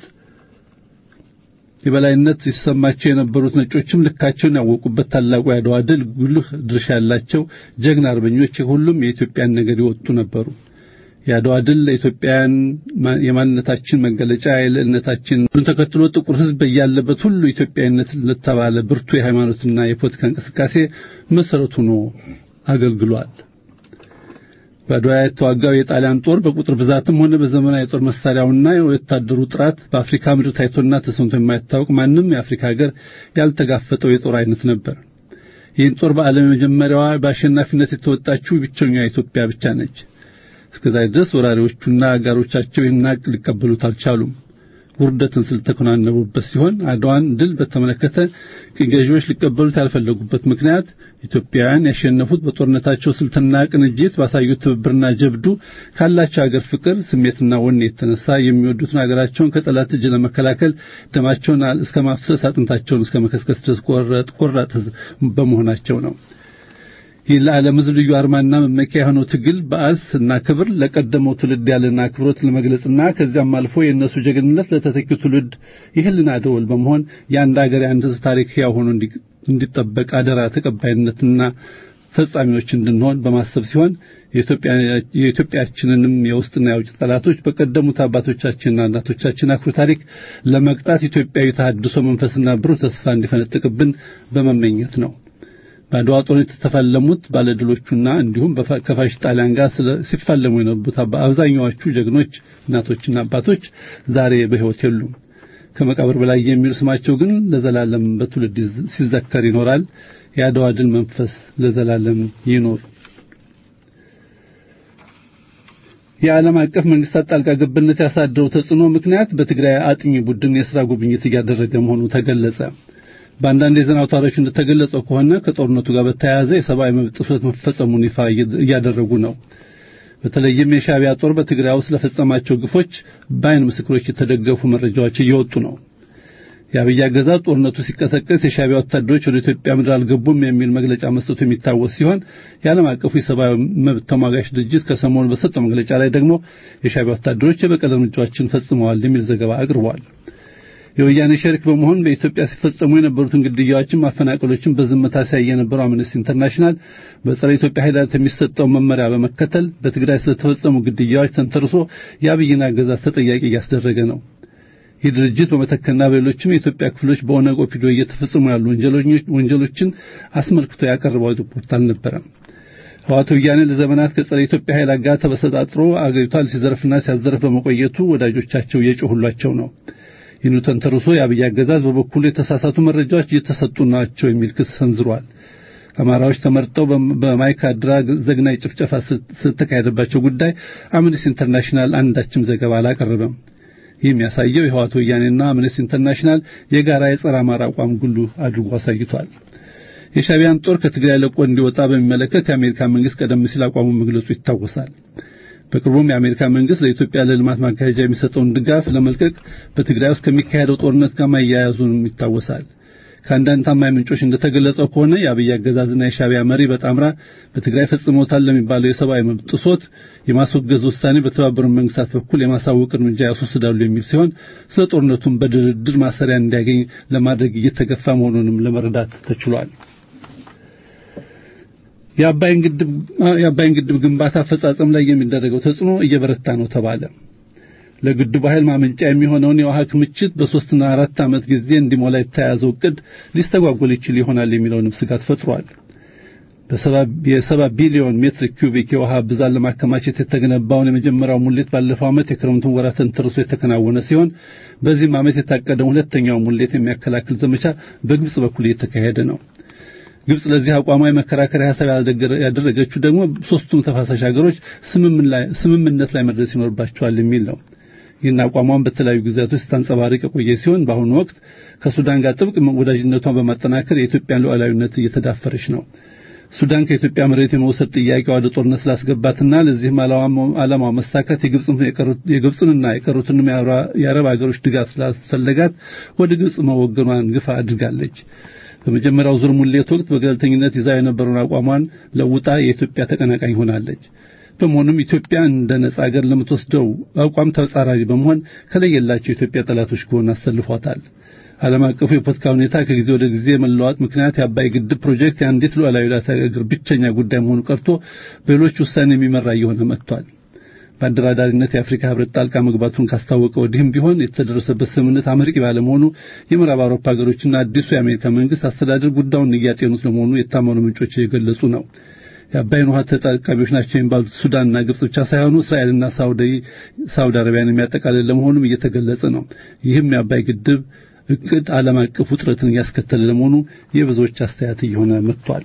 የበላይነት ሲሰማቸው የነበሩት ነጮችም ልካቸውን ያወቁበት ታላቁ የአድዋ ድል ጉልህ ድርሻ ያላቸው ጀግና አርበኞች ሁሉም የኢትዮጵያን ነገድ የወጡ ነበሩ። የአድዋ ድል ለኢትዮጵያውያን የማንነታችን መገለጫ የልዕልነታችን ተከትሎ ጥቁር ሕዝብ በያለበት ሁሉ ኢትዮጵያዊነት ለተባለ ብርቱ የሃይማኖትና የፖለቲካ እንቅስቃሴ መሰረት ሆኖ አገልግሏል። በአድዋ የተዋጋው የጣሊያን ጦር በቁጥር ብዛትም ሆነ በዘመናዊ የጦር መሳሪያውና የወታደሩ ጥራት በአፍሪካ ምድር ታይቶና ተሰምቶ የማይታወቅ ማንም የአፍሪካ ሀገር ያልተጋፈጠው የጦር አይነት ነበር። ይህን ጦር በዓለም የመጀመሪያዋ በአሸናፊነት የተወጣችው ብቸኛዋ ኢትዮጵያ ብቻ ነች። እስከዛሬ ድረስ ወራሪዎቹና አጋሮቻቸው ይህን ሀቅ ሊቀበሉት አልቻሉም። ውርደትን ስለተከናነቡበት ሲሆን አድዋን ድል በተመለከተ ቅኝ ገዢዎች ሊቀበሉት ያልፈለጉበት ምክንያት ኢትዮጵያውያን ያሸነፉት በጦርነታቸው ስልትና ቅንጅት ባሳዩት ትብብርና ጀብዱ ካላቸው ሀገር ፍቅር ስሜትና ወኔ የተነሳ የሚወዱትን ሀገራቸውን ከጠላት እጅ ለመከላከል ደማቸውን እስከ ማፍሰስ አጥንታቸውን እስከ መከስከስ ድረስ ቆረጥ ቆራጥ በመሆናቸው ነው። ይህ ለዓለም ሕዝብ ልዩ አርማና መመኪያ የሆነው ትግል በዓልስ እና ክብር ለቀደመው ትውልድ ያለና አክብሮት ለመግለጽና ከዚያም አልፎ የእነሱ ጀግንነት ለተተኪው ትውልድ የህልና ደወል በመሆን የአንድ ሀገር የአንድ ሕዝብ ታሪክ ሕያው ሆኖ እንዲጠበቅ አደራ ተቀባይነትና ፈጻሚዎች እንድንሆን በማሰብ ሲሆን የኢትዮጵያችንንም የውስጥና የውጭ ጠላቶች በቀደሙት አባቶቻችንና እናቶቻችን አኩሪ ታሪክ ለመቅጣት ኢትዮጵያዊ ተሐድሶ መንፈስና ብሩህ ተስፋ እንዲፈነጥቅብን በመመኘት ነው። በአድዋ ጦርነት የተፋለሙት ባለድሎቹና እንዲሁም ከፋሽ ጣሊያን ጋር ሲፋለሙ የነበሩት አብዛኛዎቹ ጀግኖች እናቶችና አባቶች ዛሬ በሕይወት የሉም። ከመቃብር በላይ የሚሉ ስማቸው ግን ለዘላለም በትውልድ ሲዘከር ይኖራል። የአድዋ ድል መንፈስ ለዘላለም ይኖር። የዓለም አቀፍ መንግስታት ጣልቃ ገብነት ያሳደረው ተጽዕኖ ምክንያት በትግራይ አጥኚ ቡድን የሥራ ጉብኝት እያደረገ መሆኑ ተገለጸ። በአንዳንድ የዜና አውታሮች እንደተገለጸው ከሆነ ከጦርነቱ ጋር በተያያዘ የሰብአዊ መብት ጥሰት መፈጸሙን ይፋ እያደረጉ ነው። በተለይም የሻዕቢያ ጦር በትግራይ ውስጥ ለፈጸማቸው ግፎች በዓይን ምስክሮች የተደገፉ መረጃዎች እየወጡ ነው። የአብይ አገዛዝ ጦርነቱ ሲቀሰቀስ የሻዕቢያ ወታደሮች ወደ ኢትዮጵያ ምድር አልገቡም የሚል መግለጫ መስጠቱ የሚታወስ ሲሆን የዓለም አቀፉ የሰብአዊ መብት ተሟጋች ድርጅት ከሰሞኑ በሰጠው መግለጫ ላይ ደግሞ የሻዕቢያ ወታደሮች የበቀል እርምጃዎችን ፈጽመዋል የሚል ዘገባ አቅርቧል። የወያኔ ሸሪክ በመሆን በኢትዮጵያ ሲፈጸሙ የነበሩትን ግድያዎችን፣ ማፈናቀሎችን በዝምታ ሲያይ የነበረው አምነስቲ ኢንተርናሽናል በጸረ ኢትዮጵያ ኃይላት የሚሰጠው መመሪያ በመከተል በትግራይ ስለተፈጸሙ ግድያዎች ተንተርሶ የአብይን አገዛዝ ተጠያቂ እያስደረገ ነው። ይህ ድርጅት በመተከልና በሌሎችም የኢትዮጵያ ክፍሎች በኦነግ ኦፒዶ እየተፈጸሙ ያሉ ወንጀሎችን አስመልክቶ ያቀረበው ሪፖርት አልነበረም። ህወሓት ወያኔ ለዘመናት ከጸረ ኢትዮጵያ ኃይላት ጋር ተበሰጣጥሮ አገሪቷን ሲዘርፍና ሲያዘርፍ በመቆየቱ ወዳጆቻቸው እየጮሁላቸው ነው። ይህኑ ተንተርሶ የአብይ አገዛዝ በበኩሉ የተሳሳቱ መረጃዎች እየተሰጡ ናቸው የሚል ክስ ሰንዝሯል። አማራዎች ተመርጠው በማይካድራ ዘግናይ ጭፍጨፋ ስለተካሄደባቸው ጉዳይ አምነስቲ ኢንተርናሽናል አንዳችም ዘገባ አላቀረበም። ይህ የሚያሳየው የህወሓት ወያኔና አምነስቲ ኢንተርናሽናል የጋራ የጸረ አማራ አቋም ጉሉ አድርጎ አሳይቷል። የሻቢያን ጦር ከትግራይ ለቆ እንዲወጣ በሚመለከት የአሜሪካ መንግስት ቀደም ሲል አቋሙን መግለጹ ይታወሳል። በቅርቡም የአሜሪካ መንግስት ለኢትዮጵያ ለልማት ማካሄጃ የሚሰጠውን ድጋፍ ለመልቀቅ በትግራይ ውስጥ ከሚካሄደው ጦርነት ጋር ማያያዙንም ይታወሳል። ከአንዳንድ ታማኝ ምንጮች እንደተገለጸው ከሆነ የአብይ አገዛዝና የሻቢያ መሪ በጣምራ በትግራይ ፈጽሞታል ለሚባለው የሰብአዊ መብት ጥሶት የማስወገዝ ውሳኔ በተባበሩት መንግስታት በኩል የማሳወቅ እርምጃ ያስወስዳሉ የሚል ሲሆን ስለ ጦርነቱም በድርድር ማሰሪያ እንዲያገኝ ለማድረግ እየተገፋ መሆኑንም ለመረዳት ተችሏል። የአባይን ግድብ ግንባታ አፈጻጸም ላይ የሚደረገው ተጽዕኖ እየበረታ ነው ተባለ። ለግድቡ ኃይል ማመንጫ የሚሆነውን የውሃ ክምችት በሶስትና አራት ዓመት ጊዜ እንዲሞላ የተያዘው እቅድ ሊስተጓጎል ይችል ይሆናል የሚለውንም ስጋት ፈጥሯል። የሰባ ቢሊዮን ሜትር ኪዩቢክ የውሃ ብዛት ለማከማቸት የተገነባውን የመጀመሪያው ሙሌት ባለፈው ዓመት የክረምቱን ወራት ተንተርሶ የተከናወነ ሲሆን በዚህም ዓመት የታቀደው ሁለተኛው ሙሌት የሚያከላክል ዘመቻ በግብጽ በኩል እየተካሄደ ነው። ግብጽ ለዚህ አቋሟ የመከራከሪያ ሐሳብ ያደረገችው ደግሞ ሶስቱም ተፋሳሽ ሀገሮች ስምምነት ላይ መድረስ ይኖርባቸዋል የሚል ነው። ይህን አቋሟን በተለያዩ ጊዜያቶች ስታንጸባርቅ የቆየ ሲሆን በአሁኑ ወቅት ከሱዳን ጋር ጥብቅ ወዳጅነቷን በማጠናከር የኢትዮጵያን ሉዓላዊነት እየተዳፈረች ነው። ሱዳን ከኢትዮጵያ መሬት የመውሰድ ጥያቄዋ ወደ ጦርነት ስላስገባትና ለዚህም ዓላማው መሳካት የግብፅንና የቀሩትንም የአረብ ሀገሮች ድጋፍ ስላስፈለጋት ወደ ግብፅ መወገኗን ግፋ አድርጋለች። በመጀመሪያው ዙር ሙሌት ወቅት በገለልተኝነት ይዛ የነበረውን አቋሟን ለውጣ የኢትዮጵያ ተቀናቃኝ ሆናለች። በመሆኑም ኢትዮጵያ እንደ ነጻ ሀገር ለምትወስደው አቋም ተጻራሪ በመሆን ከለየላቸው የኢትዮጵያ ጠላቶች ጎን አሰልፏታል። ዓለም አቀፉ የፖለቲካ ሁኔታ ከጊዜ ወደ ጊዜ መለዋወጥ ምክንያት የአባይ ግድብ ፕሮጀክት የአንዲት ሉዓላዊት ሀገር ብቸኛ ጉዳይ መሆኑ ቀርቶ በሌሎች ውሳኔ የሚመራ እየሆነ መጥቷል። በአደራዳሪነት የአፍሪካ ህብረት ጣልቃ መግባቱን ካስታወቀ ወዲህም ቢሆን የተደረሰበት ስምምነት አመርቂ ባለመሆኑ የምዕራብ አውሮፓ ሀገሮችና አዲሱ የአሜሪካ መንግስት አስተዳደር ጉዳዩን እያጤኑት ለመሆኑ የታመኑ ምንጮች እየገለጹ ነው። የአባይን ውሃ ተጠቃሚዎች ናቸው የሚባሉት ሱዳንና ግብጽ ብቻ ሳይሆኑ እስራኤልና ሳውዲ አረቢያን የሚያጠቃልል ለመሆኑም እየተገለጸ ነው። ይህም የአባይ ግድብ እቅድ ዓለም አቀፍ ውጥረትን እያስከተለ ለመሆኑ የብዙዎች አስተያየት እየሆነ መጥቷል።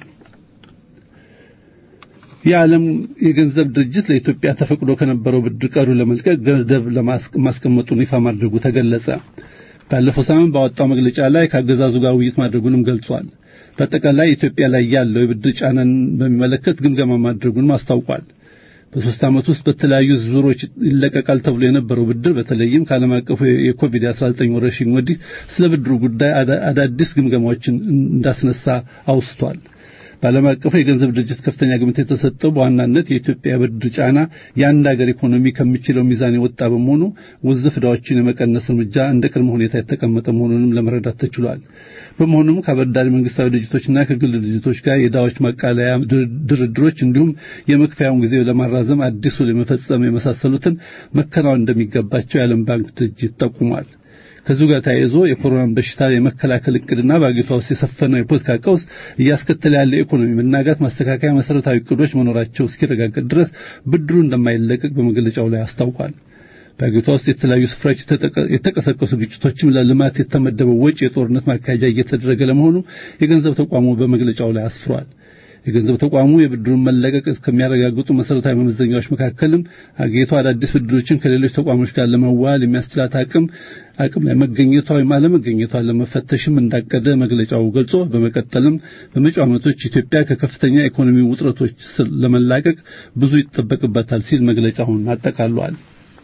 የዓለም የገንዘብ ድርጅት ለኢትዮጵያ ተፈቅዶ ከነበረው ብድር ቀሩ ለመልቀቅ ገንዘብ ለማስቀመጡን ይፋ ማድረጉ ተገለጸ። ባለፈው ሳምንት ባወጣው መግለጫ ላይ ከአገዛዙ ጋር ውይይት ማድረጉንም ገልጿል። በአጠቃላይ ኢትዮጵያ ላይ ያለው የብድር ጫናን በሚመለከት ግምገማ ማድረጉንም አስታውቋል። በሶስት ዓመት ውስጥ በተለያዩ ዙሮች ይለቀቃል ተብሎ የነበረው ብድር በተለይም ከዓለም አቀፉ የኮቪድ-19 ወረርሽኝ ወዲህ ስለ ብድሩ ጉዳይ አዳዲስ ግምገማዎችን እንዳስነሳ አውስቷል። በዓለም አቀፉ የገንዘብ ድርጅት ከፍተኛ ግምት የተሰጠው በዋናነት የኢትዮጵያ የብድር ጫና የአንድ ሀገር ኢኮኖሚ ከሚችለው ሚዛን የወጣ በመሆኑ ውዝፍ ዕዳዎችን የመቀነስ እርምጃ እንደ ቅድመ ሁኔታ የተቀመጠ መሆኑንም ለመረዳት ተችሏል። በመሆኑም ከአበዳሪ መንግስታዊ ድርጅቶችና ከግል ድርጅቶች ጋር የዕዳዎች ማቃለያ ድርድሮች እንዲሁም የመክፈያውን ጊዜ ለማራዘም አዲሱ ለመፈጸም የመሳሰሉትን መከናወን እንደሚገባቸው የዓለም ባንክ ድርጅት ጠቁሟል። ከዚሁ ጋር ተያይዞ የኮሮናን በሽታ የመከላከል እቅድና በአገሪቷ ውስጥ የሰፈነው የፖለቲካ ቀውስ እያስከተለ ያለው የኢኮኖሚ መናጋት ማስተካከያ መሰረታዊ እቅዶች መኖራቸው እስኪረጋገጥ ድረስ ብድሩ እንደማይለቀቅ በመግለጫው ላይ አስታውቋል። በአገሪቷ ውስጥ የተለያዩ ስፍራዎች የተቀሰቀሱ ግጭቶችም ለልማት የተመደበው ወጪ የጦርነት ማካሄጃ እየተደረገ ለመሆኑ የገንዘብ ተቋሙ በመግለጫው ላይ አስፍሯል። የገንዘብ ተቋሙ የብድሩን መለቀቅ እስከሚያረጋግጡ መሰረታዊ መመዘኛዎች መካከልም አገሪቷ አዳዲስ ብድሮችን ከሌሎች ተቋሞች ጋር ለመዋል የሚያስችላት አቅም አቅም ላይ መገኘቷ ወይም አለመገኘቷን ለመፈተሽም እንዳቀደ መግለጫው ገልጾ በመቀጠልም በመጪው ዓመቶች ኢትዮጵያ ከከፍተኛ ኢኮኖሚ ውጥረቶች ለመላቀቅ ብዙ ይጠበቅበታል ሲል መግለጫውን አጠቃሏል።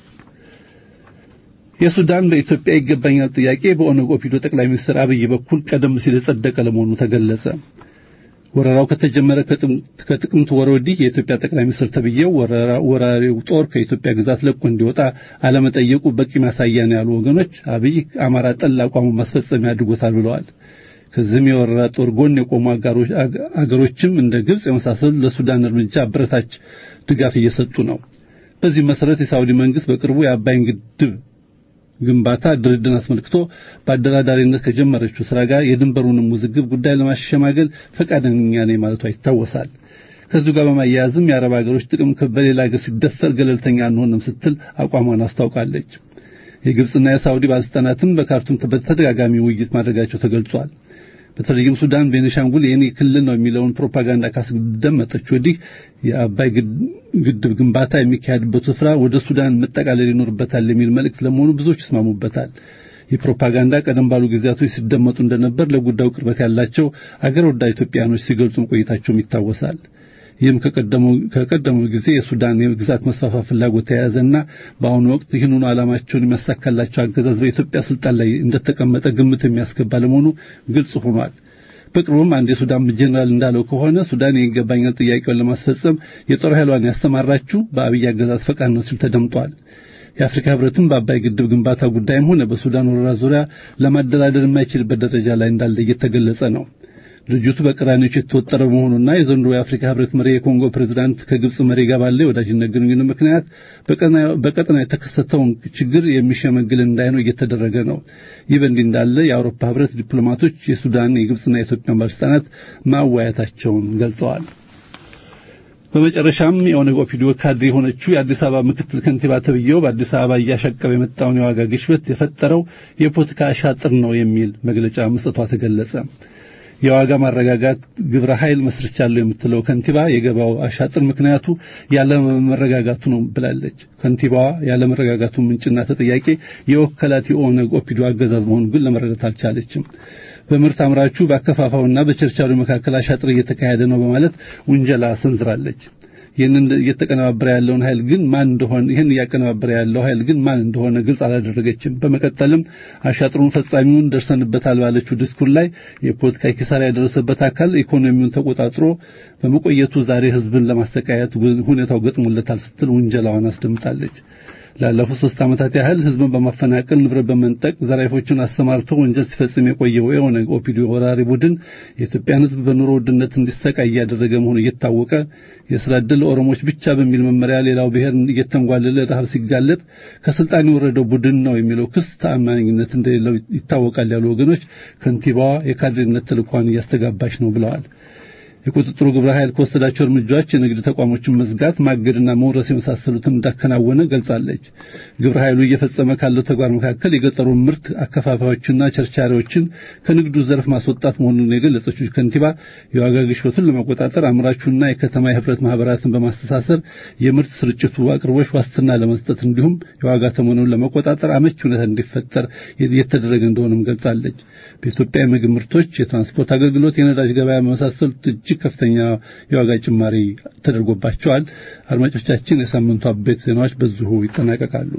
የሱዳን በኢትዮጵያ ይገባኛል ጥያቄ በኦነግ ኦፒዶ ጠቅላይ ሚኒስትር አብይ በኩል ቀደም ሲል የጸደቀ ለመሆኑ ተገለጸ። ወረራው ከተጀመረ ከጥቅምት ወር ወዲህ የኢትዮጵያ ጠቅላይ ሚኒስትር ተብዬው ወራሪው ጦር ከኢትዮጵያ ግዛት ለቆ እንዲወጣ አለመጠየቁ በቂ ማሳያ ነው ያሉ ወገኖች አብይ አማራ ጠል አቋሙን ማስፈጸሚያ አድርጎታል ብለዋል። ከዚህም የወረራ ጦር ጎን የቆሙ አገሮችም እንደ ግብጽ የመሳሰሉ ለሱዳን እርምጃ አበረታች ድጋፍ እየሰጡ ነው። በዚህ መሰረት የሳውዲ መንግስት በቅርቡ የአባይን ግድብ ግንባታ ድርድርን አስመልክቶ በአደራዳሪነት ከጀመረችው ስራ ጋር የድንበሩንም ውዝግብ ጉዳይ ለማሸማገል ፈቃደኛ ነኝ ማለቷ ይታወሳል። ከዚሁ ጋር በማያያዝም የአረብ ሀገሮች ጥቅም በሌላ ሀገር ሲደፈር ገለልተኛ አንሆንም ስትል አቋሟን አስታውቃለች። የግብፅና የሳውዲ ባለስልጣናትም በካርቱም በተደጋጋሚ ውይይት ማድረጋቸው ተገልጿል። በተለይም ሱዳን ቤኒሻንጉል የኔ ክልል ነው የሚለውን ፕሮፓጋንዳ ካስደመጠች ወዲህ የአባይ ግድብ ግንባታ የሚካሄድበት ስፍራ ወደ ሱዳን መጠቃለል ይኖርበታል የሚል መልእክት ለመሆኑ ብዙዎች ይስማሙበታል። ይህ ፕሮፓጋንዳ ቀደም ባሉ ጊዜያቶች ሲደመጡ እንደነበር ለጉዳዩ ቅርበት ያላቸው አገር ወዳድ ኢትዮጵያኖች ሲገልጹ ቆይታቸውም ይታወሳል። ይህም ከቀደመው ጊዜ የሱዳን የግዛት መስፋፋት ፍላጎት የያዘና በአሁኑ ወቅት ይህንኑ ዓላማቸውን የሚያሳካላቸው አገዛዝ በኢትዮጵያ ስልጣን ላይ እንደተቀመጠ ግምት የሚያስገባ ለመሆኑ ግልጽ ሆኗል። በቅርቡም አንድ የሱዳን ጄኔራል እንዳለው ከሆነ ሱዳን የይገባኛል ጥያቄውን ለማስፈጸም የጦር ኃይሏን ያሰማራችው በአብይ አገዛዝ ፈቃድ ነው ሲል ተደምጧል። የአፍሪካ ሕብረትም በአባይ ግድብ ግንባታ ጉዳይም ሆነ በሱዳን ወረራ ዙሪያ ለማደራደር የማይችልበት ደረጃ ላይ እንዳለ እየተገለጸ ነው። ድርጅቱ በቅራኔዎች የተወጠረ በመሆኑና የዘንድሮ የአፍሪካ ህብረት መሪ የኮንጎ ፕሬዝዳንት ከግብጽ መሪ ጋር ባለው የወዳጅነት ግንኙነት ምክንያት በቀጠና የተከሰተውን ችግር የሚሸመግል እንዳይነው እየተደረገ ነው። ይህ በእንዲህ እንዳለ የአውሮፓ ህብረት ዲፕሎማቶች የሱዳን የግብጽና የኢትዮጵያን ባለስልጣናት ማወያየታቸውን ገልጸዋል። በመጨረሻም የኦነግ ኦፒዲዮ ካድሬ የሆነችው የአዲስ አበባ ምክትል ከንቲባ ተብዬው በአዲስ አበባ እያሻቀበ የመጣውን የዋጋ ግሽበት የፈጠረው የፖለቲካ አሻጥር ነው የሚል መግለጫ መስጠቷ ተገለጸ። የዋጋ ማረጋጋት ግብረ ኃይል መስርቻለሁ የምትለው ከንቲባ የገባው አሻጥር ምክንያቱ ያለመረጋጋቱ ነው ብላለች። ከንቲባዋ ያለመረጋጋቱ ምንጭና ተጠያቂ የወከላት የኦነግ ኦፒዲዮ አገዛዝ መሆኑን ግን ለመረዳት አልቻለችም። በምርት አምራቹ በአከፋፋውና በቸርቻሪው መካከል አሻጥር እየተካሄደ ነው በማለት ውንጀላ ሰንዝራለች። ይህንን እየተቀነባበረ ያለውን ኃይል ግን ማን እንደሆነ ይህን እያቀነባበረ ያለው ኃይል ግን ማን እንደሆነ ግልጽ አላደረገችም። በመቀጠልም አሻጥሩን ፈጻሚውን ደርሰንበታል ባለችው ዲስኩር ላይ የፖለቲካ ኪሳራ ያደረሰበት አካል ኢኮኖሚውን ተቆጣጥሮ በመቆየቱ ዛሬ ሕዝብን ለማስተቃየት ሁኔታው ገጥሞለታል ስትል ውንጀላዋን አስደምጣለች። ላለፉት ሶስት ዓመታት ያህል ህዝብን በማፈናቀል ንብረት በመንጠቅ ዘራፊዎችን አሰማርቶ ወንጀል ሲፈጽም የቆየው የኦነግ ኦፒዲዮ ወራሪ ቡድን የኢትዮጵያን ህዝብ በኑሮ ውድነት እንዲሰቃይ እያደረገ መሆኑ እየታወቀ የስራ ዕድል ለኦሮሞዎች ብቻ በሚል መመሪያ ሌላው ብሔር እየተንጓለለ ረሃብ ሲጋለጥ ከስልጣን የወረደው ቡድን ነው የሚለው ክስ ተአማኝነት እንደሌለው ይታወቃል ያሉ ወገኖች ከንቲባዋ የካድሬነት ተልኳን እያስተጋባች ነው ብለዋል። የቁጥጥሩ ግብረ ኃይል ከወሰዳቸው እርምጃዎች የንግድ ተቋሞችን መዝጋት፣ ማገድና መውረስ የመሳሰሉትን እንዳከናወነ ገልጻለች። ግብረ ኃይሉ እየፈጸመ ካለው ተግባር መካከል የገጠሩን ምርት አከፋፋዮችና ቸርቻሪዎችን ከንግዱ ዘርፍ ማስወጣት መሆኑን የገለጸችው ከንቲባ የዋጋ ግሽበቱን ለመቆጣጠር አምራቹና የከተማ የህብረት ማህበራትን በማስተሳሰር የምርት ስርጭቱ አቅርቦች ዋስትና ለመስጠት እንዲሁም የዋጋ ተመኑን ለመቆጣጠር አመች ሁኔታ እንዲፈጠር የተደረገ እንደሆነም ገልጻለች። በኢትዮጵያ የምግብ ምርቶች፣ የትራንስፖርት አገልግሎት፣ የነዳጅ ገበያ በመሳሰሉት እጅግ ከፍተኛ የዋጋ ጭማሪ ተደርጎባቸዋል። አድማጮቻችን፣ የሳምንቱ አበይት ዜናዎች በዚሁ ይጠናቀቃሉ።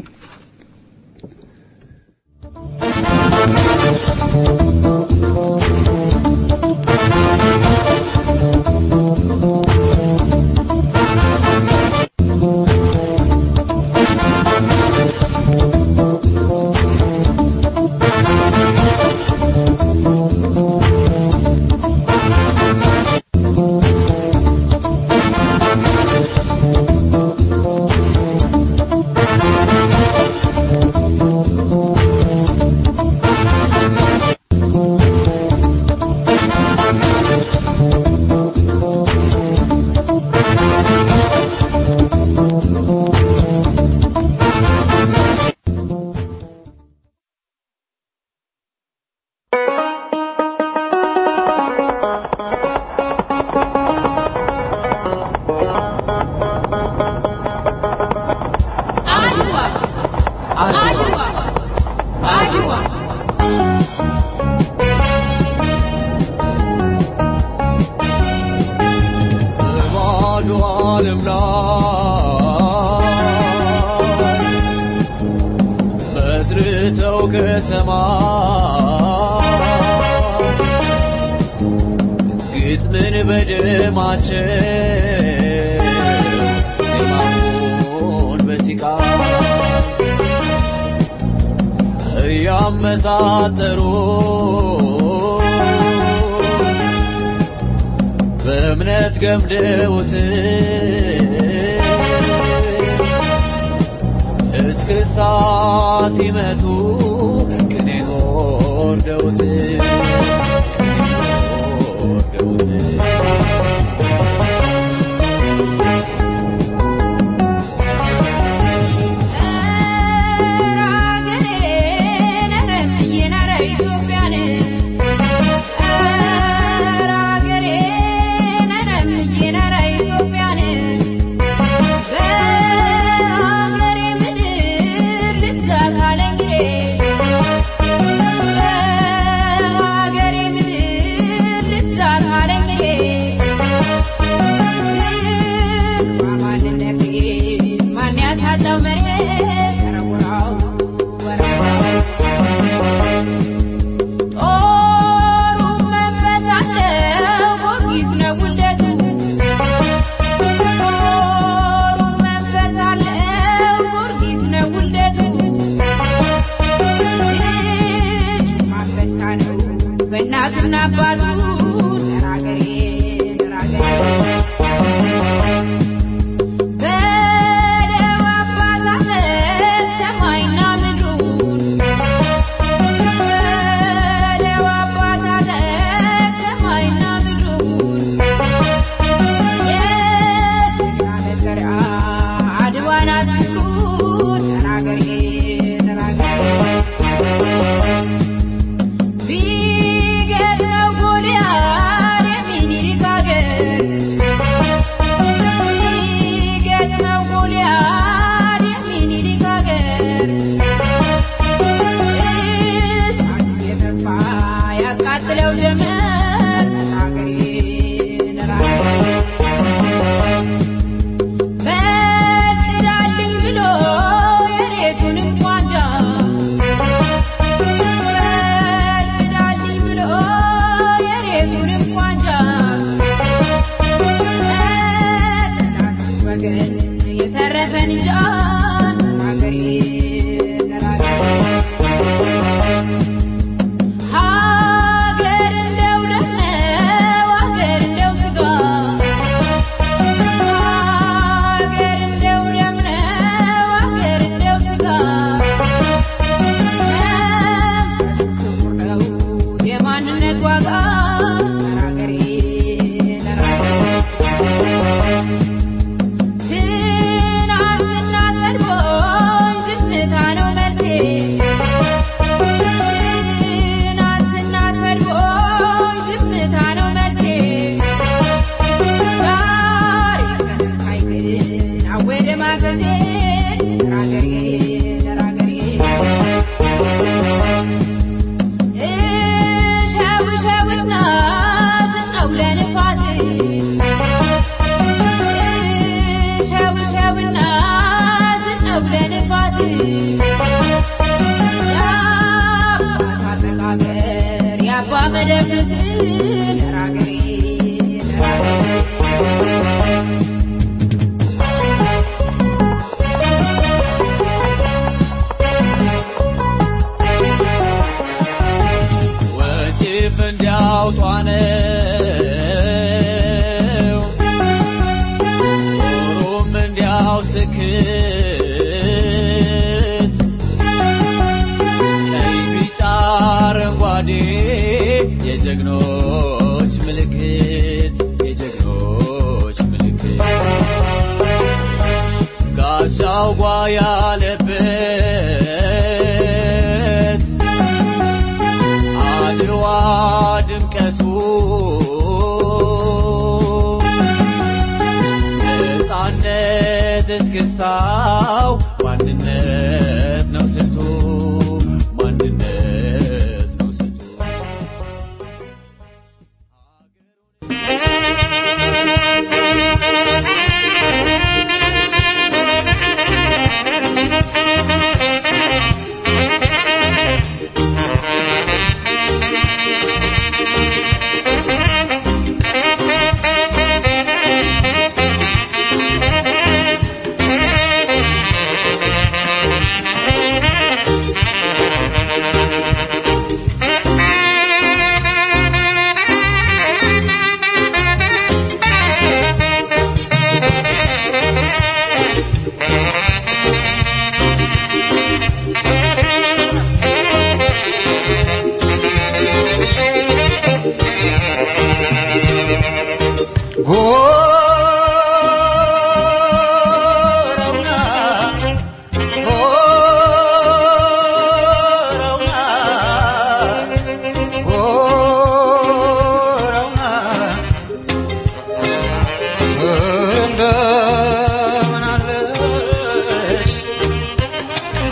ያመሳጠሩ በእምነት ገምደውት እስክስታ ሲመቱ ቅኔን ወርደውት በእናትና አባቱ ተናገሬ በደም አባታለት ሰማይና ምድሩን በደም አባታለት ሰማይና ምድሩን የጀግና መከራ አድዋን አትንኩ ተናገሬ ተናገሬ ቢገድለው ጎልያድ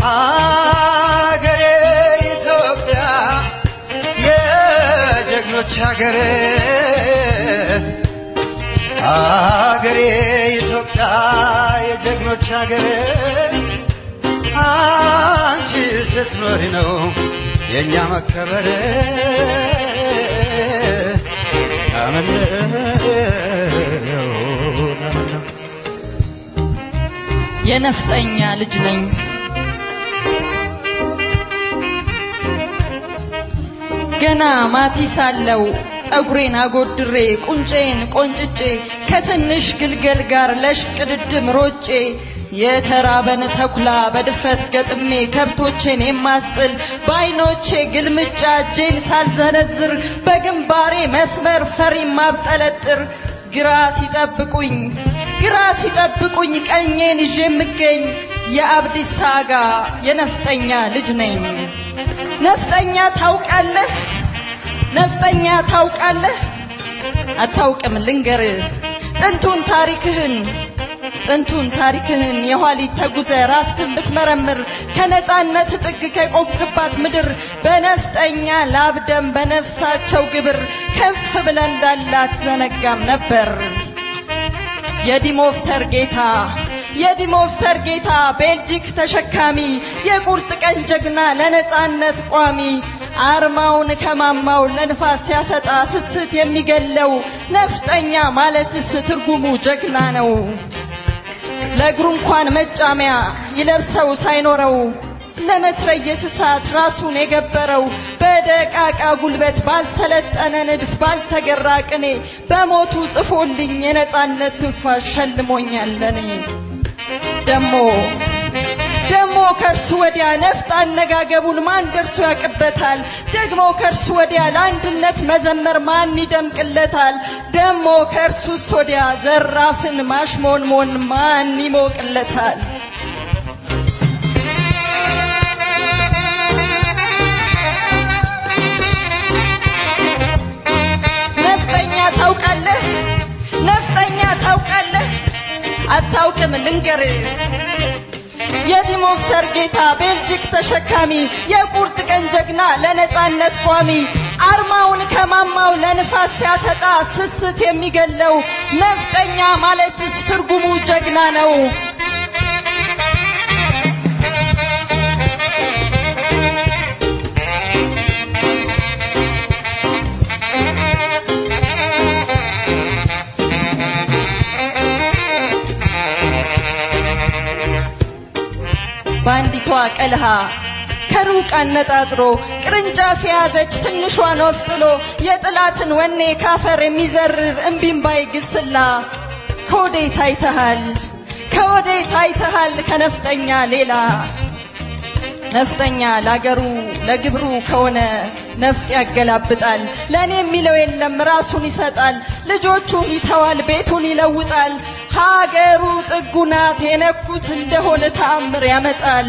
አገሬ ኢትዮጵያ የጀግኖች ሀገር አገሬ ኢትዮጵያ የጀግኖች ሀገር አንቺ ስትኖሪ ነው የእኛ መከበር ለምነው ለምነው የነፍጠኛ ልጅ ነኝ ገና ማቲ ሳለው ጠጉሬን አጎድሬ ቁንጬን ቆንጭጬ ከትንሽ ግልገል ጋር ለሽቅድድም ሮጬ የተራበን ተኩላ በድፍረት ገጥሜ ከብቶቼን የማስጥል በአይኖቼ ግልምጫ እጄን ሳልዘነዝር በግንባሬ መስመር ፈሪ ማብጠለጥር ግራ ሲጠብቁኝ ግራ ሲጠብቁኝ ቀኜን ይዤ የምገኝ የአብዲሳ አጋ የነፍጠኛ ልጅ ነኝ። ነፍጠኛ ታውቃለህ? ነፍጠኛ ታውቃለህ? አታውቅም ልንገር ጥንቱን ታሪክህን ጥንቱን ታሪክህን የኋሊት ተጉዘ ራስህን ብትመረምር ከነጻነት ጥግ ከቆምክባት ምድር በነፍጠኛ ላብደም በነፍሳቸው ግብር ከፍ ብለ እንዳላት ዘነጋም ነበር። የዲሞፍተር ጌታ የዲሞፍተር ጌታ ቤልጂክ ተሸካሚ የቁርጥ ቀን ጀግና ለነጻነት ቋሚ አርማውን ከማማው ለንፋስ ሲያሰጣ ስስት የሚገለው ነፍጠኛ ማለትስ ትርጉሙ ጀግና ነው። ለእግሩ እንኳን መጫሚያ ይለብሰው ሳይኖረው ለመትረየስ እሳት ራሱን የገበረው በደቃቃ ጉልበት ባልሰለጠነ ንድፍ ባልተገራ ቅኔ በሞቱ ጽፎልኝ የነጻነት ትንፋሽ ሸልሞኛል ለኔ ደሞ ደግሞ ከእርሱ ወዲያ ነፍጥ አነጋገቡን ማን ደርሶ ያቅበታል? ደግሞ ከእርሱ ወዲያ ለአንድነት መዘመር ማን ይደምቅለታል? ደግሞ ከእርሱስ ወዲያ ዘራፍን ማሽሞንሞን ማን ይሞቅለታል? ነፍጠኛ ታውቃለህ? ነፍጠኛ ታውቃለህ? አታውቅም ልንገር የዲሞፍተር ጌታ ቤልጂክ ተሸካሚ የቁርጥ ቀን ጀግና ለነጻነት ቋሚ አርማውን ከማማው ለንፋስ ሲያሰጣ ስስት የሚገለው ነፍጠኛ ማለትስ ትርጉሙ ጀግና ነው። በአንዲቷ ቀልሃ ከሩቅ አነጣጥሮ ቅርንጫፍ የያዘች ትንሿን ወፍ ጥሎ የጥላትን ወኔ ካፈር የሚዘርር እምቢምባይ ግስላ ከወዴት አይተሃል ከወዴት አይተሃል ከነፍጠኛ ሌላ ነፍጠኛ ለአገሩ ለግብሩ ከሆነ ነፍጥ ያገላብጣል። ለእኔ የሚለው የለም ራሱን ይሰጣል። ልጆቹን ይተዋል፣ ቤቱን ይለውጣል። ሀገሩ ጥጉ ናት የነኩት እንደሆነ ተአምር ያመጣል።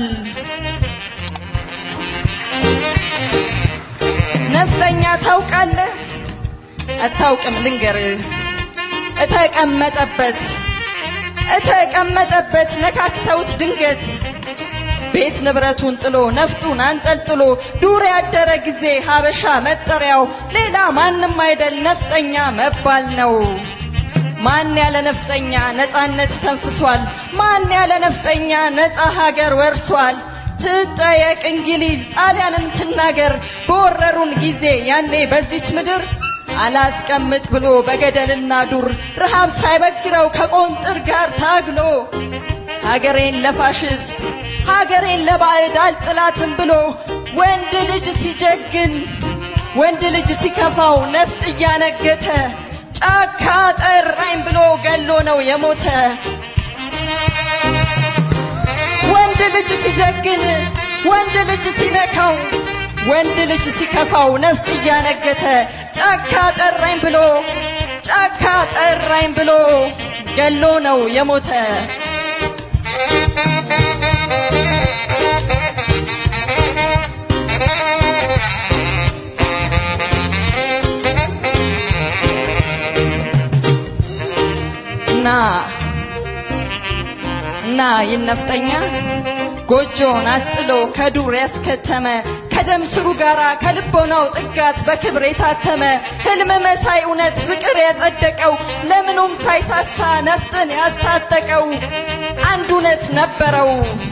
ነፍጠኛ ታውቃለህ? አታውቅም ልንገርህ። እተቀመጠበት እተቀመጠበት ነካክተውት ድንገት ቤት ንብረቱን ጥሎ ነፍጡን አንጠልጥሎ ዱር ያደረ ጊዜ ሀበሻ መጠሪያው ሌላ ማንም አይደል ነፍጠኛ መባል ነው። ማን ያለ ነፍጠኛ ነጻነት ተንፍሷል? ማን ያለ ነፍጠኛ ነጻ ሀገር ወርሷል? ትጠየቅ እንግሊዝ ጣሊያንም ትናገር በወረሩን ጊዜ ያኔ በዚች ምድር አላስቀምጥ ብሎ በገደልና ዱር ረሃብ ሳይበግረው ከቆንጥር ጋር ታግሎ ሀገሬን ለፋሽስት ሀገሬን ለባዕድ አልጥላትም ብሎ ወንድ ልጅ ሲጀግን ወንድ ልጅ ሲከፋው ነፍጥ እያነገተ ጫካ ጠራኝ ብሎ ገሎ ነው የሞተ። ወንድ ልጅ ሲጀግን ወንድ ልጅ ሲነካው ወንድ ልጅ ሲከፋው ነፍጥ እያነገተ ጫካ ጠራኝ ብሎ ጫካ ጠራኝ ብሎ ገሎ ነው የሞተ። እና እና ይነፍጠኛ ጎጆን አስጥሎ ከዱር ያስከተመ ከደም ስሩ ጋራ ከልቦናው ጥጋት በክብር የታተመ ህልም መሳይ እውነት ፍቅር ያጸደቀው ለምኑም ሳይሳሳ ነፍጥን ያስታጠቀው አንድ እውነት ነበረው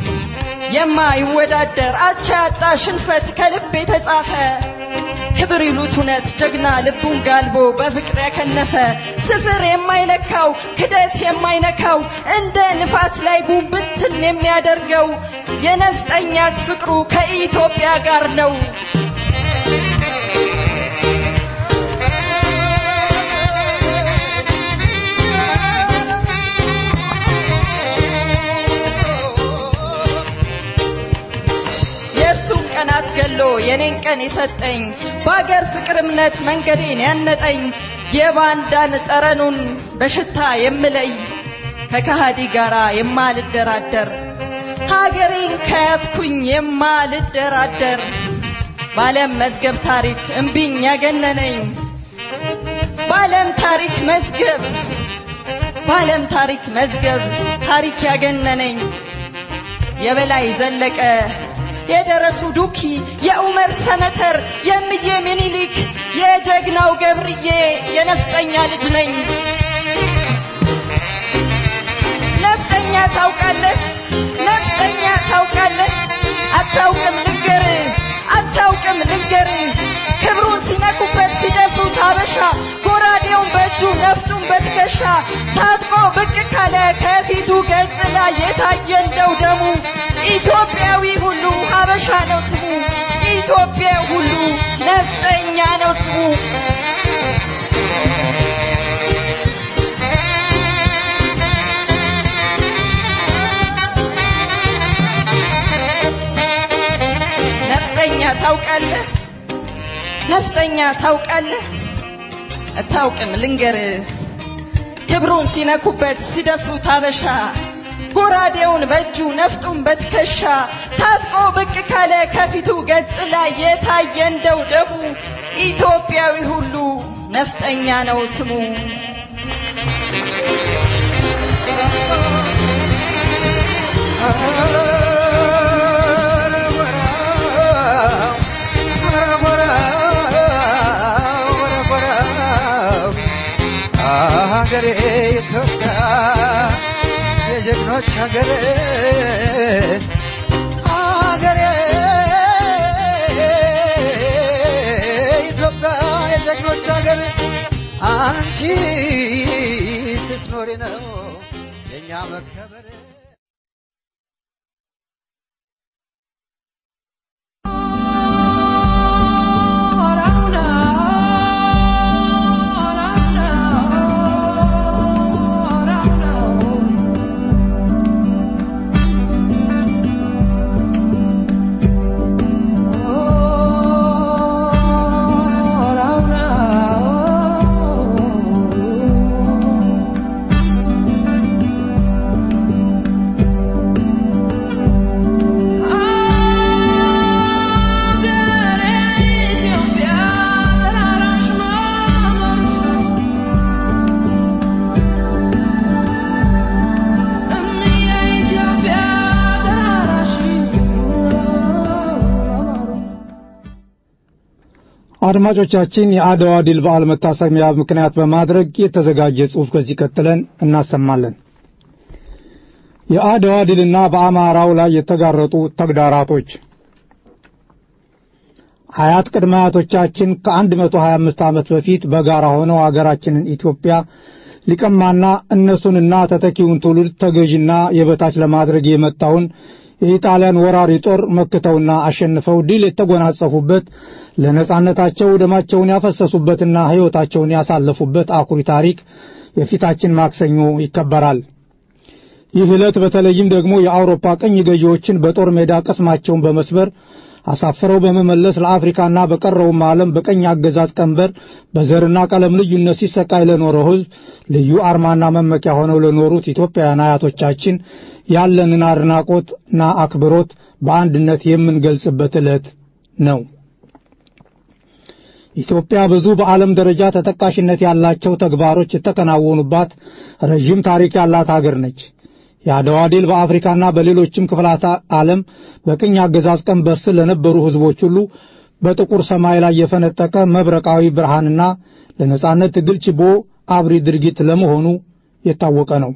የማይወዳደር አቻ ያጣ ሽንፈት ከልብ የተጻፈ ክብር ይሉት እውነት ጀግና ልቡን ጋልቦ በፍቅር ያከነፈ ስፍር የማይለካው ክደት የማይነካው እንደ ንፋስ ላይ ጉንብትን የሚያደርገው የነፍጠኛስ ፍቅሩ ከኢትዮጵያ ጋር ነው። የእርሱን ቀናት ገሎ የኔን ቀን የሰጠኝ በአገር ፍቅር እምነት መንገዴን ያነጠኝ የባንዳን ጠረኑን በሽታ የምለይ ከከሃዲ ጋራ የማልደራደር ሀገሬን ከያዝኩኝ የማልደራደር በዓለም መዝገብ ታሪክ እምቢኝ ያገነነኝ በዓለም ታሪክ መዝገብ በዓለም ታሪክ መዝገብ ታሪክ ያገነነኝ የበላይ ዘለቀ የደረሱ ዱኪ የኡመር ሰመተር የምዬ ሚኒሊክ የጀግናው ገብርዬ የነፍጠኛ ልጅ ነኝ። ነፍጠኛ ታውቃለህ? ነፍጠኛ ታውቃለህ? አታውቅም ልንገር አታውቅም ልንገር ክብሩን ሲነኩበት ሲደፍሩት አበሻ ጎራዴውን በእጁ ነፍጡን በትከሻ ታጥቆ ብቅ ካለ ከፊቱ ገጽ ላይ የታየ እንደው ደሙ ኢትዮጵያዊ ሁሉ ሀበሻ ነው ስሙ ኢትዮጵያ ሁሉ ነፍጠኛ ነው ስሙ ነፍጠኛ ታውቃለህ? ነፍጠኛ ታውቃለህ? አታውቅም ልንገር ክብሩን ሲነኩበት ሲደፍሩት አበሻ ጎራዴውን በእጁ ነፍጡን በትከሻ ታጥቆ ብቅ ካለ ከፊቱ ገጽ ላይ የታየ እንደው ደሙ ኢትዮጵያዊ ሁሉ ነፍጠኛ ነው ስሙ። ሀገሬ ኢትዮጵያ የጀግኖች ሀገሬ ሀገሬ ኢትዮጵያ የጀግኖች ሀገር አንቺ ስትኖሪ ነው የእኛ መከበር አድማጮቻችን የአድዋ ድል በዓል መታሰቢያ ምክንያት በማድረግ የተዘጋጀ ጽሑፍ ከዚህ ቀጥለን እናሰማለን። የአድዋ ድልና በአማራው ላይ የተጋረጡ ተግዳራቶች አያት ቅድመ አያቶቻችን ከ125 ዓመት በፊት በጋራ ሆነው አገራችንን ኢትዮጵያ ሊቀማና እነሱንና ተተኪውን ትውልድ ተገዥና የበታች ለማድረግ የመጣውን የኢጣሊያን ወራሪ ጦር መክተውና አሸንፈው ድል የተጎናጸፉበት ለነጻነታቸው ደማቸውን ያፈሰሱበትና ሕይወታቸውን ያሳለፉበት አኩሪ ታሪክ የፊታችን ማክሰኞ ይከበራል። ይህ ዕለት በተለይም ደግሞ የአውሮፓ ቅኝ ገዢዎችን በጦር ሜዳ ቅስማቸውን በመስበር አሳፍረው በመመለስ ለአፍሪካና በቀረውም ዓለም በቀኝ አገዛዝ ቀንበር በዘርና ቀለም ልዩነት ሲሰቃይ ለኖረው ሕዝብ ልዩ አርማና መመኪያ ሆነው ለኖሩት ኢትዮጵያውያን አያቶቻችን ያለንን አድናቆትና አክብሮት በአንድነት የምንገልጽበት ዕለት ነው። ኢትዮጵያ ብዙ በዓለም ደረጃ ተጠቃሽነት ያላቸው ተግባሮች የተከናወኑባት ረዥም ታሪክ ያላት ሀገር ነች። የአድዋ ድል በአፍሪካና በሌሎችም ክፍላተ ዓለም በቅኝ አገዛዝ ቀንበር ስር ለነበሩ ሕዝቦች ሁሉ በጥቁር ሰማይ ላይ የፈነጠቀ መብረቃዊ ብርሃንና ለነጻነት ትግል ችቦ አብሪ ድርጊት ለመሆኑ የታወቀ ነው።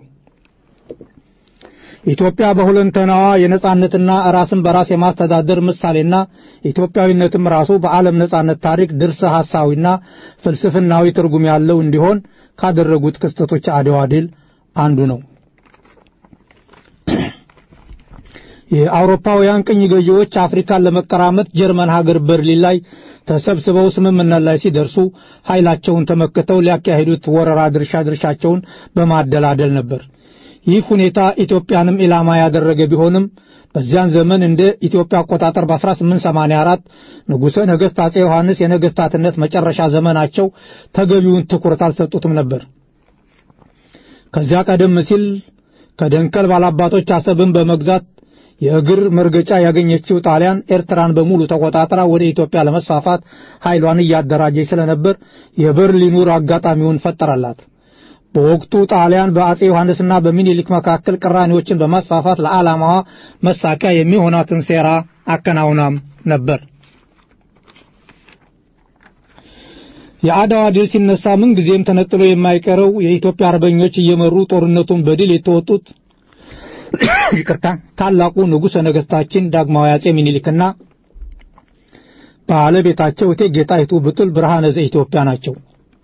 ኢትዮጵያ በሁለንተናዋ የነጻነትና ራስን በራስ የማስተዳደር ምሳሌና ኢትዮጵያዊነትም ራሱ በዓለም ነጻነት ታሪክ ድርሰ ሐሳዊና ፍልስፍናዊ ትርጉም ያለው እንዲሆን ካደረጉት ክስተቶች አድዋ ድል አንዱ ነው። የአውሮፓውያን ቅኝ ገዢዎች አፍሪካን ለመቀራመት ጀርመን ሀገር በርሊን ላይ ተሰብስበው ስምምነት ላይ ሲደርሱ ኃይላቸውን ተመክተው ሊያካሂዱት ወረራ ድርሻ ድርሻቸውን በማደላደል ነበር። ይህ ሁኔታ ኢትዮጵያንም ኢላማ ያደረገ ቢሆንም በዚያን ዘመን እንደ ኢትዮጵያ አቆጣጠር በ1884 ንጉሠ ነገሥት አጼ ዮሐንስ የነገሥታትነት መጨረሻ ዘመናቸው ተገቢውን ትኩረት አልሰጡትም ነበር። ከዚያ ቀደም ሲል ከደንከል ባላባቶች አሰብን በመግዛት የእግር መርገጫ ያገኘችው ጣሊያን ኤርትራን በሙሉ ተቆጣጥራ ወደ ኢትዮጵያ ለመስፋፋት ኃይሏን እያደራጀች ስለነበር የበርሊኑር አጋጣሚውን ፈጠረላት። በወቅቱ ጣሊያን በአጼ ዮሐንስና በሚኒሊክ መካከል ቅራኔዎችን በማስፋፋት ለዓላማዋ መሳኪያ የሚሆናትን ሴራ አከናውናም ነበር። የአድዋ ድል ሲነሳ ምን ጊዜም ተነጥሎ የማይቀረው የኢትዮጵያ አርበኞች እየመሩ ጦርነቱን በድል የተወጡት ይቅርታ ታላቁ ንጉሠ ነገሥታችን ዳግማዊ አጼ ሚኒሊክና ባለቤታቸው እቴጌ ጣይቱ ብጡል ብርሃነ ዘኢትዮጵያ ናቸው።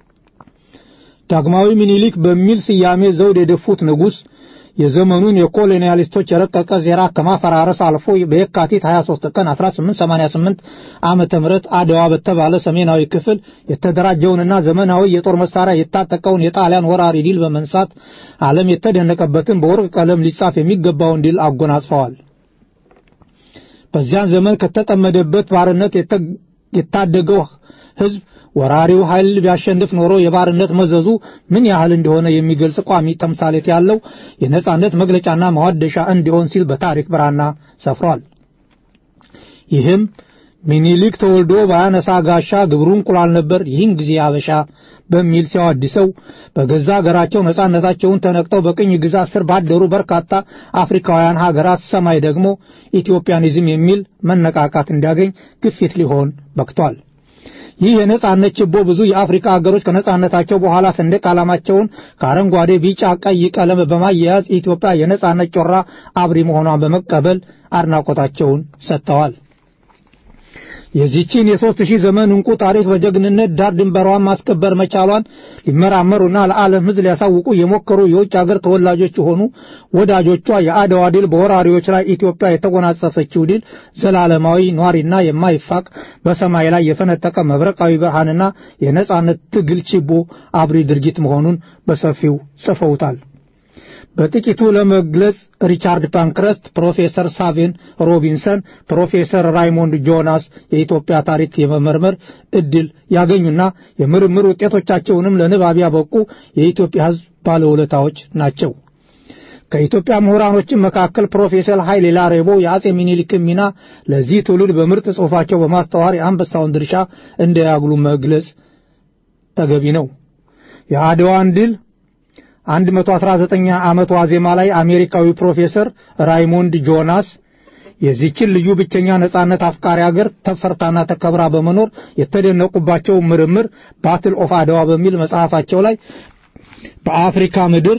ዳግማዊ ሚኒሊክ በሚል ስያሜ ዘውድ የደፉት ንጉሥ የዘመኑን የኮሎኒያሊስቶች የረቀቀ ዜራ ከማፈራረስ አልፎ በየካቲት 23 ቀን 1888 ዓመተ ምህረት አድዋ በተባለ ሰሜናዊ ክፍል የተደራጀውንና ዘመናዊ የጦር መሳሪያ የታጠቀውን የጣሊያን ወራሪ ድል በመንሳት ዓለም የተደነቀበትን በወርቅ ቀለም ሊጻፍ የሚገባውን ድል አጎናጽፈዋል። በዚያን ዘመን ከተጠመደበት ባርነት የታደገው ሕዝብ ወራሪው ኃይል ቢያሸንፍ ኖሮ የባርነት መዘዙ ምን ያህል እንደሆነ የሚገልጽ ቋሚ ተምሳሌት ያለው የነጻነት መግለጫና ማዋደሻ እንዲሆን ሲል በታሪክ ብራና ሰፍሯል። ይህም ሚኒሊክ ተወልዶ ባያነሳ ጋሻ ግብሩ እንቁላል ነበር፣ ይህን ጊዜ አበሻ በሚል ሲያዋድሰው በገዛ ሀገራቸው ነጻነታቸውን ተነቅተው በቅኝ ግዛት ስር ባደሩ በርካታ አፍሪካውያን ሀገራት ሰማይ ደግሞ ኢትዮጵያኒዝም የሚል መነቃቃት እንዲያገኝ ግፊት ሊሆን በቅቷል። ይህ የነጻነት ችቦ ብዙ የአፍሪካ ሀገሮች ከነጻነታቸው በኋላ ሰንደቅ ዓላማቸውን ከአረንጓዴ፣ ቢጫ፣ ቀይ ቀለም በማያያዝ ኢትዮጵያ የነጻነት ጮራ አብሪ መሆኗን በመቀበል አድናቆታቸውን ሰጥተዋል። የዚህችን የሦስት ሺህ ዘመን እንቁ ታሪክ በጀግንነት ዳር ድንበሯን ማስከበር መቻሏን ሊመራመሩና ለዓለም ሕዝብ ሊያሳውቁ የሞከሩ የውጭ አገር ተወላጆች የሆኑ ወዳጆቿ የአድዋ ድል በወራሪዎች ላይ ኢትዮጵያ የተጎናጸፈችው ድል ዘላለማዊ ኗሪና የማይፋቅ በሰማይ ላይ የፈነጠቀ መብረቃዊ ብርሃንና የነጻነት ትግል ችቦ አብሪ ድርጊት መሆኑን በሰፊው ጽፈውታል። በጥቂቱ ለመግለጽ ሪቻርድ ፓንክረስት፣ ፕሮፌሰር ሳቬን ሮቢንሰን፣ ፕሮፌሰር ራይሞንድ ጆናስ የኢትዮጵያ ታሪክ የመመርመር እድል ያገኙና የምርምር ውጤቶቻቸውንም ለንባብ ያበቁ የኢትዮጵያ ሕዝብ ባለውለታዎች ናቸው። ከኢትዮጵያ ምሁራኖችም መካከል ፕሮፌሰር ኃይሌ ላሬቦ የአጼ ሚኒሊክን ሚና ለዚህ ትውልድ በምርጥ ጽሑፋቸው በማስተዋር የአንበሳውን ድርሻ እንደያግሉ መግለጽ ተገቢ ነው። የአድዋን ድል 119 ዓመት ዋዜማ ላይ አሜሪካዊ ፕሮፌሰር ራይሞንድ ጆናስ የዚችን ልዩ ብቸኛ ነጻነት አፍቃሪ ሀገር ተፈርታና ተከብራ በመኖር የተደነቁባቸው ምርምር ባትል ኦፍ አድዋ በሚል መጽሐፋቸው ላይ በአፍሪካ ምድር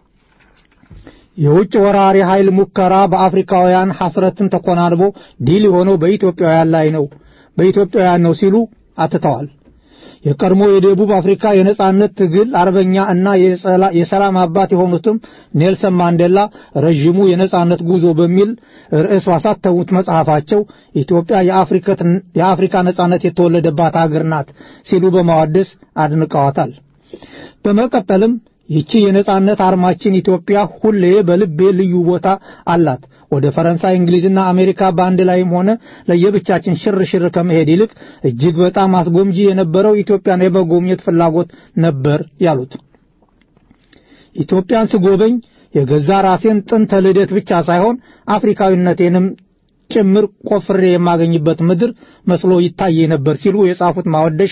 የውጭ ወራሪ ኃይል ሙከራ በአፍሪካውያን ሐፍረትን ተኮናንቦ ድል የሆነው በኢትዮጵያውያን ላይ ነው በኢትዮጵያውያን ነው ሲሉ አትተዋል። የቀድሞ የደቡብ አፍሪካ የነጻነት ትግል አርበኛ እና የሰላም አባት የሆኑትም ኔልሰን ማንዴላ ረዥሙ የነጻነት ጉዞ በሚል ርዕስ ባሳተሙት መጽሐፋቸው ኢትዮጵያ የአፍሪካ ነጻነት የተወለደባት ሀገር ናት ሲሉ በማዋደስ አድንቀዋታል። በመቀጠልም ይቺ የነጻነት አርማችን ኢትዮጵያ ሁሌ በልቤ ልዩ ቦታ አላት። ወደ ፈረንሳይ፣ እንግሊዝና አሜሪካ በአንድ ላይም ሆነ ለየብቻችን ሽር ሽር ከመሄድ ይልቅ እጅግ በጣም አስጎምጂ የነበረው ኢትዮጵያን የመጎብኘት ፍላጎት ነበር ያሉት። ኢትዮጵያን ስጎበኝ የገዛ ራሴን ጥንተ ልደት ብቻ ሳይሆን አፍሪካዊነቴንም ጭምር ቆፍሬ የማገኝበት ምድር መስሎ ይታይ ነበር ሲሉ የጻፉት ማወደሻ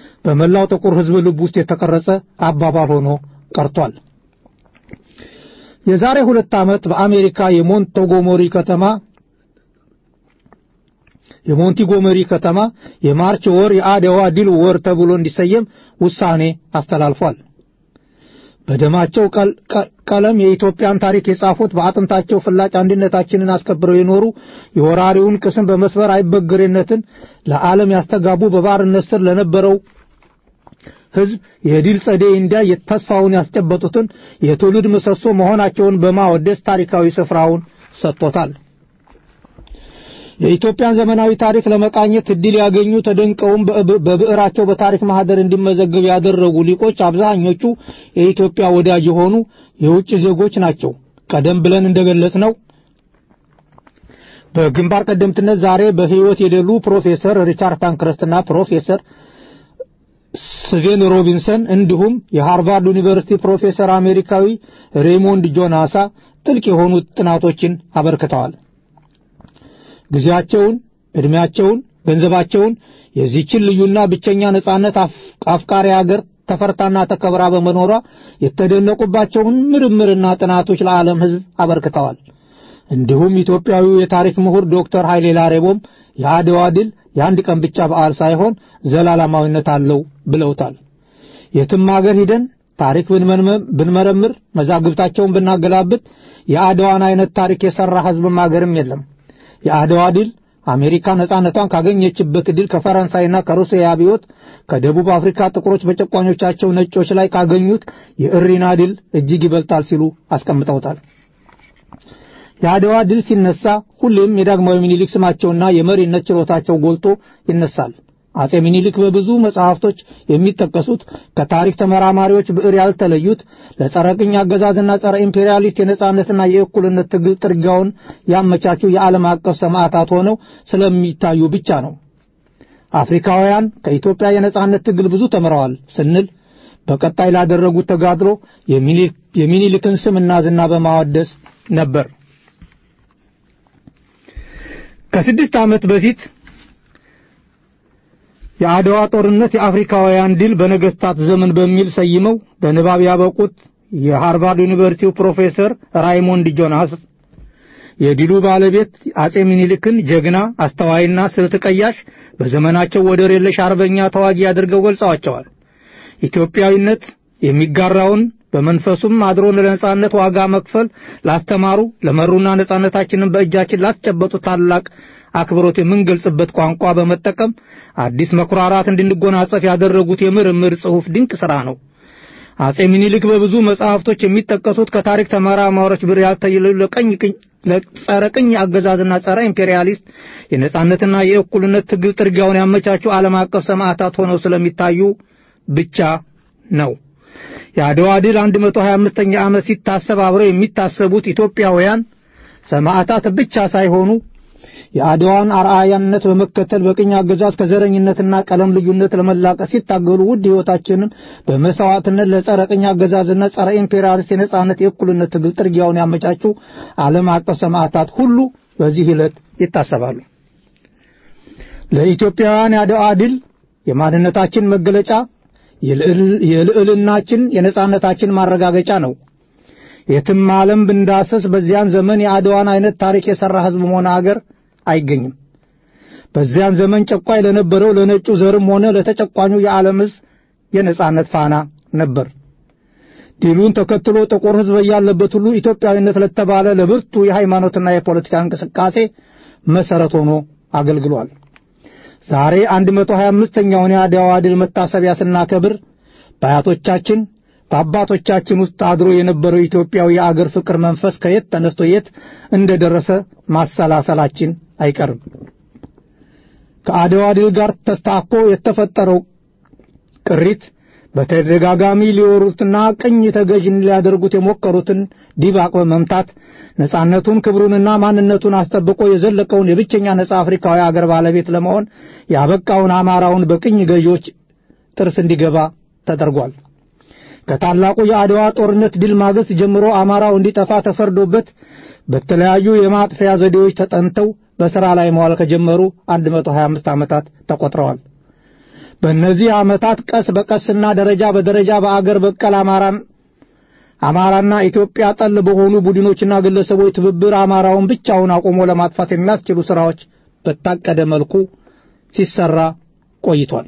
በመላው ጥቁር ሕዝብ ልብ ውስጥ የተቀረጸ አባባል ሆኖ ቀርቷል። የዛሬ ሁለት ዓመት በአሜሪካ የሞንቶጎሞሪ ከተማ የሞንቲጎመሪ ከተማ የማርች ወር የአድዋ ድል ወር ተብሎ እንዲሰየም ውሳኔ አስተላልፏል። በደማቸው ቀለም የኢትዮጵያን ታሪክ የጻፉት በአጥንታቸው ፍላጭ አንድነታችንን አስከብረው የኖሩ የወራሪውን ቅስም በመስበር አይበገሬነትን ለዓለም ያስተጋቡ በባርነት ስር ለነበረው ሕዝብ የድል ጸደይ እንዲያ የተስፋውን ያስጨበጡትን የትውልድ ምሰሶ መሆናቸውን በማወደስ ታሪካዊ ስፍራውን ሰጥቶታል። የኢትዮጵያን ዘመናዊ ታሪክ ለመቃኘት እድል ያገኙ ተደንቀውም በብዕራቸው በታሪክ ማህደር እንዲመዘገብ ያደረጉ ሊቆች አብዛኞቹ የኢትዮጵያ ወዳጅ የሆኑ የውጭ ዜጎች ናቸው። ቀደም ብለን እንደገለጽ ነው በግንባር ቀደምትነት ዛሬ በሕይወት የሌሉ ፕሮፌሰር ሪቻርድ ፓንክረስትና ፕሮፌሰር ስቬን ሮቢንሰን እንዲሁም የሃርቫርድ ዩኒቨርሲቲ ፕሮፌሰር አሜሪካዊ ሬይሞንድ ጆናሳ ጥልቅ የሆኑ ጥናቶችን አበርክተዋል። ጊዜያቸውን፣ ዕድሜያቸውን፣ ገንዘባቸውን የዚህችን ልዩና ብቸኛ ነጻነት አፍቃሪ አገር ተፈርታና ተከብራ በመኖሯ የተደነቁባቸውን ምርምርና ጥናቶች ለዓለም ሕዝብ አበርክተዋል። እንዲሁም ኢትዮጵያዊው የታሪክ ምሁር ዶክተር ኃይሌ ላሬቦም የአድዋ ድል የአንድ ቀን ብቻ በዓል ሳይሆን ዘላለማዊነት አለው ብለውታል። የትም አገር ሂደን ታሪክ ብንመረምር መዛግብታቸውን ብናገላብጥ የአድዋን አይነት ታሪክ የሠራ ሕዝብም አገርም የለም። የአድዋ ድል አሜሪካ ነጻነቷን ካገኘችበት ድል ከፈረንሳይና ከሩሲያ አብዮት ከደቡብ አፍሪካ ጥቁሮች በጨቋኞቻቸው ነጮች ላይ ካገኙት የእሪና ድል እጅግ ይበልጣል ሲሉ አስቀምጠውታል። የአድዋ ድል ሲነሳ ሁሌም የዳግማዊ ምኒልክ ስማቸውና የመሪነት ችሎታቸው ጎልቶ ይነሳል። አጼ ምኒልክ በብዙ መጽሐፍቶች የሚጠቀሱት ከታሪክ ተመራማሪዎች ብዕር ያልተለዩት ለጸረ ቅኝ አገዛዝና ጸረ ኢምፔሪያሊስት የነጻነትና የእኩልነት ትግል ጥርጊያውን ያመቻቹ የዓለም አቀፍ ሰማዕታት ሆነው ስለሚታዩ ብቻ ነው። አፍሪካውያን ከኢትዮጵያ የነጻነት ትግል ብዙ ተምረዋል ስንል በቀጣይ ላደረጉት ተጋድሎ የሚኒልክን ስምና ዝና በማወደስ ነበር። ከስድስት ዓመት በፊት የአድዋ ጦርነት የአፍሪካውያን ድል በነገስታት ዘመን በሚል ሰይመው በንባብ ያበቁት የሃርቫርድ ዩኒቨርሲቲው ፕሮፌሰር ራይሞንድ ጆናስ የድሉ ባለቤት አጼ ሚኒልክን ጀግና፣ አስተዋይና ስልት ቀያሽ በዘመናቸው ወደር የለሽ አርበኛ ተዋጊ አድርገው ገልጸዋቸዋል። ኢትዮጵያዊነት የሚጋራውን በመንፈሱም አድሮ ለነጻነት ዋጋ መክፈል ላስተማሩ ለመሩና ነጻነታችንን በእጃችን ላስጨበጡ ታላቅ አክብሮት የምንገልጽበት ቋንቋ በመጠቀም አዲስ መኩራራት እንድንጎናጸፍ ያደረጉት የምርምር ጽሑፍ ድንቅ ሥራ ነው። አጼ ሚኒልክ በብዙ መጽሐፍቶች የሚጠቀሱት ከታሪክ ተመራማሪዎች ብር ያልተየሉ ለቀኝ ለጸረ ቅኝ አገዛዝና ጸረ ኢምፔሪያሊስት የነጻነትና የእኩልነት ትግል ጥርጊያውን ያመቻቹ ዓለም አቀፍ ሰማዕታት ሆነው ስለሚታዩ ብቻ ነው። የአድዋ ድል 125ኛ ዓመት ሲታሰብ አብረው የሚታሰቡት ኢትዮጵያውያን ሰማዕታት ብቻ ሳይሆኑ የአድዋን አርአያነት በመከተል በቅኝ አገዛዝ ከዘረኝነትና ቀለም ልዩነት ለመላቀቅ ሲታገሉ ውድ ሕይወታችንን በመሥዋዕትነት ለጸረ ቅኝ አገዛዝና ጸረ ኢምፔሪያሊስት የነጻነት የእኩልነት ትግል ጥርጊያውን ያመቻቹ ዓለም አቀፍ ሰማዕታት ሁሉ በዚህ ዕለት ይታሰባሉ። ለኢትዮጵያውያን የአድዋ ድል የማንነታችን መገለጫ የልዕልናችን የነጻነታችን ማረጋገጫ ነው። የትም ዓለም ብንዳሰስ በዚያን ዘመን የአድዋን አይነት ታሪክ የሠራ ሕዝብም ሆነ አገር አይገኝም። በዚያን ዘመን ጨቋይ ለነበረው ለነጩ ዘርም ሆነ ለተጨቋኙ የዓለም ሕዝብ የነጻነት ፋና ነበር። ድሉን ተከትሎ ጥቁር ሕዝብ ያለበት ሁሉ ኢትዮጵያዊነት ለተባለ ለብርቱ የሃይማኖትና የፖለቲካ እንቅስቃሴ መሠረት ሆኖ አገልግሏል። ዛሬ 125ኛውን የአድዋ ድል መታሰቢያ ስናከብር በአያቶቻችን በአባቶቻችን ውስጥ አድሮ የነበረው ኢትዮጵያዊ የአገር ፍቅር መንፈስ ከየት ተነስቶ የት እንደደረሰ ማሰላሰላችን አይቀርም። ከአድዋ ድል ጋር ተስታኮ የተፈጠረው ቅሪት በተደጋጋሚ ሊወሩትና ቅኝ ተገዥን ሊያደርጉት የሞከሩትን ዲባቅ በመምታት ነጻነቱን ክብሩንና ማንነቱን አስጠብቆ የዘለቀውን የብቸኛ ነጻ አፍሪካዊ አገር ባለቤት ለመሆን ያበቃውን አማራውን በቅኝ ገዢዎች ጥርስ እንዲገባ ተደርጓል። ከታላቁ የአድዋ ጦርነት ድል ማግስት ጀምሮ አማራው እንዲጠፋ ተፈርዶበት በተለያዩ የማጥፊያ ዘዴዎች ተጠንተው በሥራ ላይ መዋል ከጀመሩ 125 ዓመታት ተቆጥረዋል። በእነዚህ ዓመታት ቀስ በቀስና ደረጃ በደረጃ በአገር በቀል አማራን አማራና ኢትዮጵያ ጠል በሆኑ ቡድኖችና ግለሰቦች ትብብር አማራውን ብቻውን አቁሞ ለማጥፋት የሚያስችሉ ስራዎች በታቀደ መልኩ ሲሰራ ቆይቷል።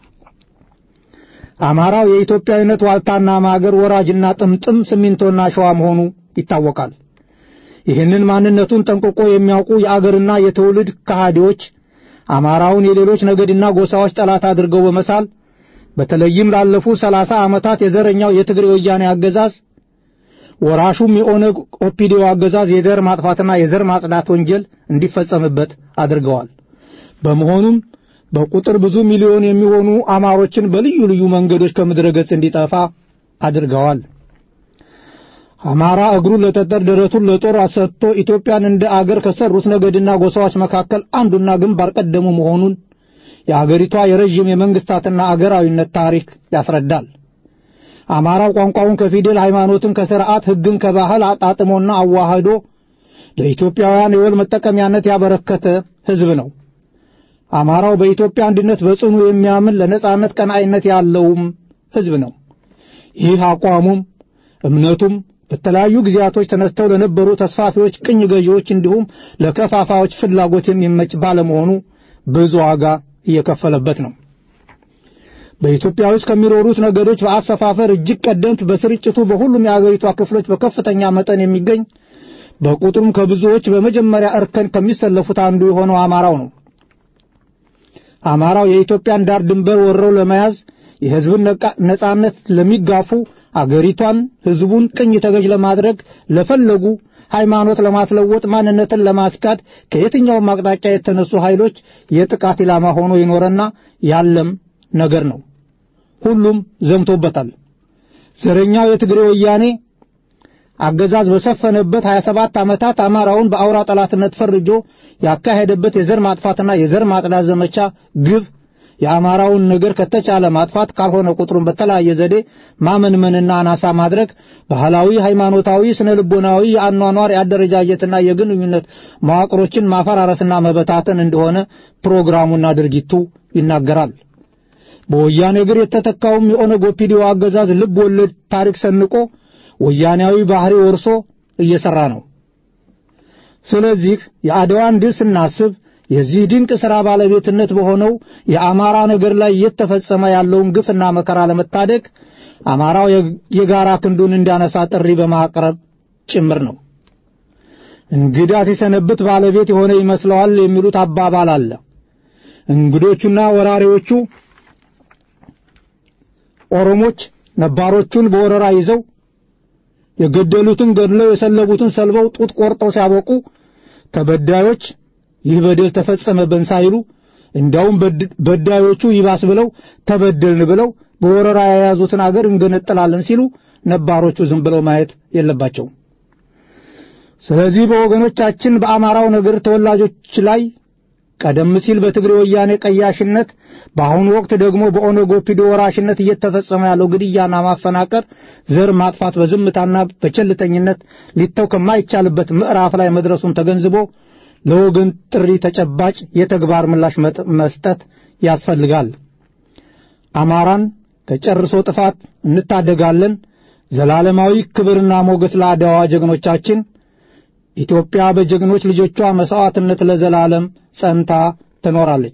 አማራው የኢትዮጵያዊነት ዋልታና ማገር ወራጅና ጥምጥም ሲሚንቶና ሸዋ መሆኑ ይታወቃል። ይህንን ማንነቱን ጠንቅቆ የሚያውቁ የአገርና የትውልድ ከሃዲዎች አማራውን የሌሎች ነገድና ጎሳዎች ጠላት አድርገው በመሳል በተለይም ላለፉት ሰላሳ ዓመታት የዘረኛው የትግሬ ወያኔ አገዛዝ ወራሹም የኦነግ ኦፒዲዮ አገዛዝ የዘር ማጥፋትና የዘር ማጽዳት ወንጀል እንዲፈጸምበት አድርገዋል። በመሆኑም በቁጥር ብዙ ሚሊዮን የሚሆኑ አማሮችን በልዩ ልዩ መንገዶች ከምድረ ገጽ እንዲጠፋ አድርገዋል። አማራ እግሩን ለጠጠር ደረቱን ለጦር ሰጥቶ ኢትዮጵያን እንደ አገር ከሰሩት ነገድና ጎሳዎች መካከል አንዱና ግንባር ቀደሙ መሆኑን የአገሪቷ የረዥም የመንግስታትና አገራዊነት ታሪክ ያስረዳል። አማራው ቋንቋውን ከፊደል ሃይማኖትን ከሥርዓት ሕግን ከባህል አጣጥሞና አዋህዶ ለኢትዮጵያውያን የወል መጠቀሚያነት ያበረከተ ሕዝብ ነው። አማራው በኢትዮጵያ አንድነት በጽኑ የሚያምን ለነጻነት ቀናኢነት ያለውም ሕዝብ ነው። ይህ አቋሙም እምነቱም በተለያዩ ጊዜያቶች ተነስተው ለነበሩ ተስፋፊዎች፣ ቅኝ ገዢዎች እንዲሁም ለከፋፋዮች ፍላጎት የሚመች ባለመሆኑ ብዙ ዋጋ እየከፈለበት ነው። በኢትዮጵያ ውስጥ ከሚኖሩት ነገዶች በአሰፋፈር እጅግ ቀደምት፣ በስርጭቱ በሁሉም የአገሪቷ ክፍሎች በከፍተኛ መጠን የሚገኝ በቁጥሩም ከብዙዎች በመጀመሪያ እርከን ከሚሰለፉት አንዱ የሆነው አማራው ነው። አማራው የኢትዮጵያን ዳር ድንበር ወረው ለመያዝ የሕዝብን ነጻነት ለሚጋፉ አገሪቷን ሕዝቡን ቅኝ ተገዥ ለማድረግ ለፈለጉ ሃይማኖት ለማስለወጥ ማንነትን ለማስካድ ከየትኛውም አቅጣጫ የተነሱ ኃይሎች የጥቃት ኢላማ ሆኖ የኖረና ያለም ነገር ነው። ሁሉም ዘምቶበታል። ዘረኛው የትግሬ ወያኔ አገዛዝ በሰፈነበት 27 ዓመታት አማራውን በአውራ ጠላትነት ፈርጆ ያካሄደበት የዘር ማጥፋትና የዘር ማጥዳት ዘመቻ ግብ የአማራውን ነገር ከተቻለ ማጥፋት ካልሆነ ቁጥሩን በተለያየ ዘዴ ማመንመንና አናሳ ማድረግ ባህላዊ፣ ሃይማኖታዊ፣ ስነ ልቦናዊ የአኗኗር የአደረጃጀትና የግንኙነት መዋቅሮችን ማፈራረስና መበታተን እንደሆነ ፕሮግራሙና ድርጊቱ ይናገራል። በወያኔ እግር የተተካውም የኦነግ ኦፒዲዮ አገዛዝ ልብ ወለድ ታሪክ ሰንቆ ወያኔያዊ ባህሪ ወርሶ እየሰራ ነው። ስለዚህ የአድዋን ድል ስናስብ የዚህ ድንቅ ሥራ ባለቤትነት በሆነው የአማራ ነገር ላይ እየተፈጸመ ያለውን ግፍና መከራ ለመታደግ አማራው የጋራ ክንዱን እንዲያነሳ ጥሪ በማቅረብ ጭምር ነው። እንግዳ ሲሰነብት ባለቤት የሆነ ይመስለዋል የሚሉት አባባል አለ። እንግዶቹና ወራሪዎቹ ኦሮሞች ነባሮቹን በወረራ ይዘው የገደሉትን ገድለው የሰለቡትን ሰልበው ጡት ቆርጠው ሲያበቁ ተበዳዮች ይህ በደል ተፈጸመብን ሳይሉ እንዲያውም በዳዮቹ ይባስ ብለው ተበደልን ብለው በወረራ የያዙትን አገር እንገነጥላለን ሲሉ ነባሮቹ ዝም ብለው ማየት የለባቸውም። ስለዚህ በወገኖቻችን በአማራው ነገር ተወላጆች ላይ ቀደም ሲል በትግሬ ወያኔ ቀያሽነት በአሁኑ ወቅት ደግሞ በኦነግ ኦፒዲዮ ወራሽነት እየተፈጸመ ያለው ግድያና ማፈናቀር፣ ዘር ማጥፋት በዝምታና በቸልተኝነት ሊተው ከማይቻልበት ምዕራፍ ላይ መድረሱን ተገንዝቦ ለወገን ጥሪ ተጨባጭ የተግባር ምላሽ መስጠት ያስፈልጋል። አማራን ከጨርሶ ጥፋት እንታደጋለን። ዘላለማዊ ክብርና ሞገስ ለአድዋ ጀግኖቻችን። ኢትዮጵያ በጀግኖች ልጆቿ መስዋዕትነት ለዘላለም ጸንታ ትኖራለች።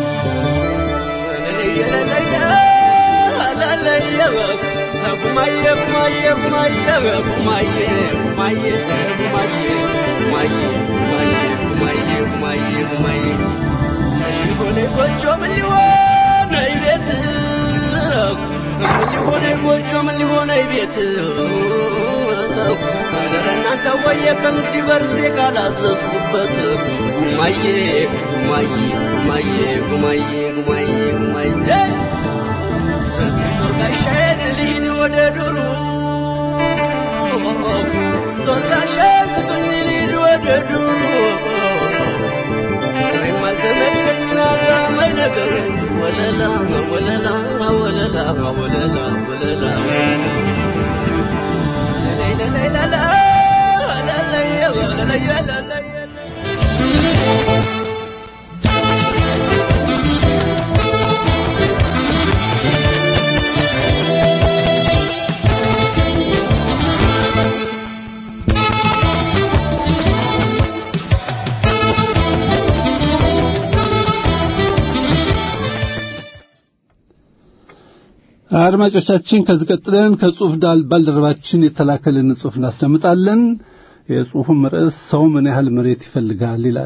Yeah. አድማጮቻችን ከዚህ ቀጥለን ከጽሑፍ ዳል ባልደረባችን የተላከልን ጽሑፍ እናስደምጣለን። የጽሑፉም ርዕስ ሰው ምን ያህል መሬት ይፈልጋል ይላል።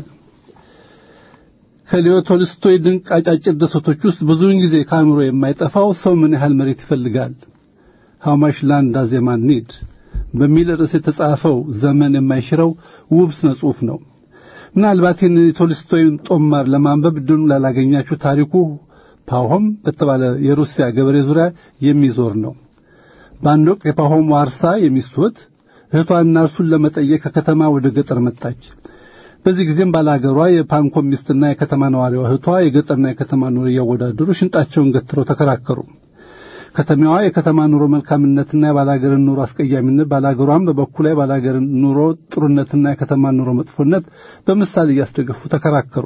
ከሊዮ ቶልስቶይ ድንቅ አጫጭር ድርሰቶች ውስጥ ብዙውን ጊዜ ከአእምሮ የማይጠፋው ሰው ምን ያህል መሬት ይፈልጋል ሃው ማች ላንድ ዳዝ ኤ ማን ኒድ በሚል ርዕስ የተጻፈው ዘመን የማይሽረው ውብ ስነ ጽሑፍ ነው። ምናልባት ይህን የቶልስቶይን ጦማር ለማንበብ ድኑ ላላገኛችሁ ታሪኩ ፓሆም በተባለ የሩሲያ ገበሬ ዙሪያ የሚዞር ነው። በአንድ ወቅት የፓሆም ዋርሳ የሚስቱት እህቷና እርሱን ለመጠየቅ ከከተማ ወደ ገጠር መጣች። በዚህ ጊዜም ባላገሯ የፓንኮም ሚስትና የከተማ ነዋሪዋ እህቷ የገጠርና የከተማ ኑሮ እያወዳደሩ ሽንጣቸውን ገትረው ተከራከሩ። ከተማዋ የከተማ ኑሮ መልካምነትና የባላገርን ኑሮ አስቀያሚነት፣ ባላገሯም በበኩሏ የባላገርን ኑሮ ጥሩነትና የከተማ ኑሮ መጥፎነት በምሳሌ እያስደገፉ ተከራከሩ።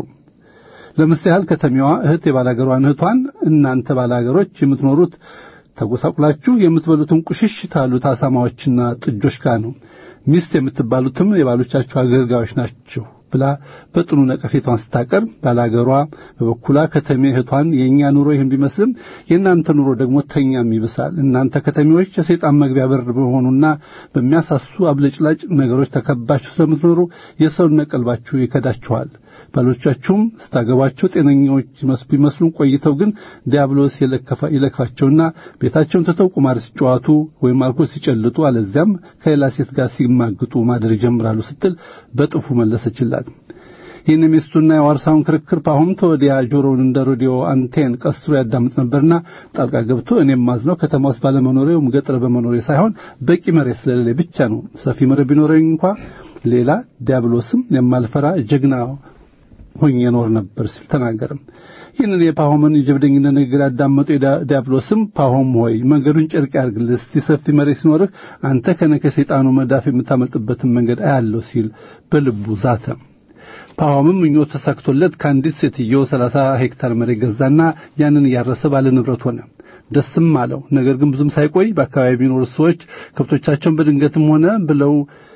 ለምሳሌ ከተማዋ እህት የባላገሯን እህቷን እናንተ ባላገሮች የምትኖሩት ተጎሳቁላችሁ የምትበሉትን ቁሽሽ ታሉት አሳማዎችና ጥጆች ጋር ነው። ሚስት የምትባሉትም የባሎቻችሁ አገልጋዮች ናቸው ብላ በጥኑ ነቀፌቷን ስታቀርብ ባላገሯ በበኩሏ ከተሜ እህቷን የእኛ ኑሮ ይህን ቢመስልም የእናንተ ኑሮ ደግሞ ተኛም ይብሳል። እናንተ ከተሜዎች የሰይጣን መግቢያ በር በመሆኑና በሚያሳሱ አብለጭላጭ ነገሮች ተከባችሁ ስለምትኖሩ የሰውነት ቀልባችሁ ይከዳችኋል። ባሎቻችሁም ስታገቧቸው ጤነኞች ቢመስሉ ቆይተው ግን ዲያብሎስ ይለክፋቸውና ቤታቸውን ትተው ቁማር ሲጫዋቱ ወይም አልኮል ሲጨልጡ አለዚያም ከሌላ ሴት ጋር ሲማግጡ ማደር ይጀምራሉ ስትል በጥፉ መለሰችላት። ይህን የሚስቱና የዋርሳውን ክርክር ፓሁም ተወዲያ ጆሮውን እንደ ሬዲዮ አንቴን ቀስሮ ያዳምጥ ነበርና ጣልቃ ገብቶ እኔም ማዝነው ከተማ ውስጥ ባለመኖሬ ወይም ገጠር በመኖሬ ሳይሆን በቂ መሬት ስለሌለኝ ብቻ ነው። ሰፊ መሬት ቢኖረኝ እንኳ ሌላ ዲያብሎስም የማልፈራ ጀግና ሆኜ ኖር ነበር ሲል ተናገረ። ይህንን የፓሆምን የጀብደኝነት ንግግር ያዳመጡ ዲያብሎስም ፓሆም ሆይ መንገዱን ጨርቅ ያርግልህ፣ እስቲ ሰፊ መሬት ሲኖርህ አንተ ከነ ከሰይጣኑ መዳፍ የምታመልጥበትን መንገድ አያለው ሲል በልቡ ዛተ። ፓሆምም ምኞቱ ተሳክቶለት ከአንዲት ሴትዮ ሰላሳ ሄክታር መሬት ገዛና ያንን እያረሰ ባለ ንብረት ሆነ። ደስም አለው። ነገር ግን ብዙም ሳይቆይ በአካባቢ የሚኖሩ ሰዎች ከብቶቻቸውን በድንገትም ሆነ ብለው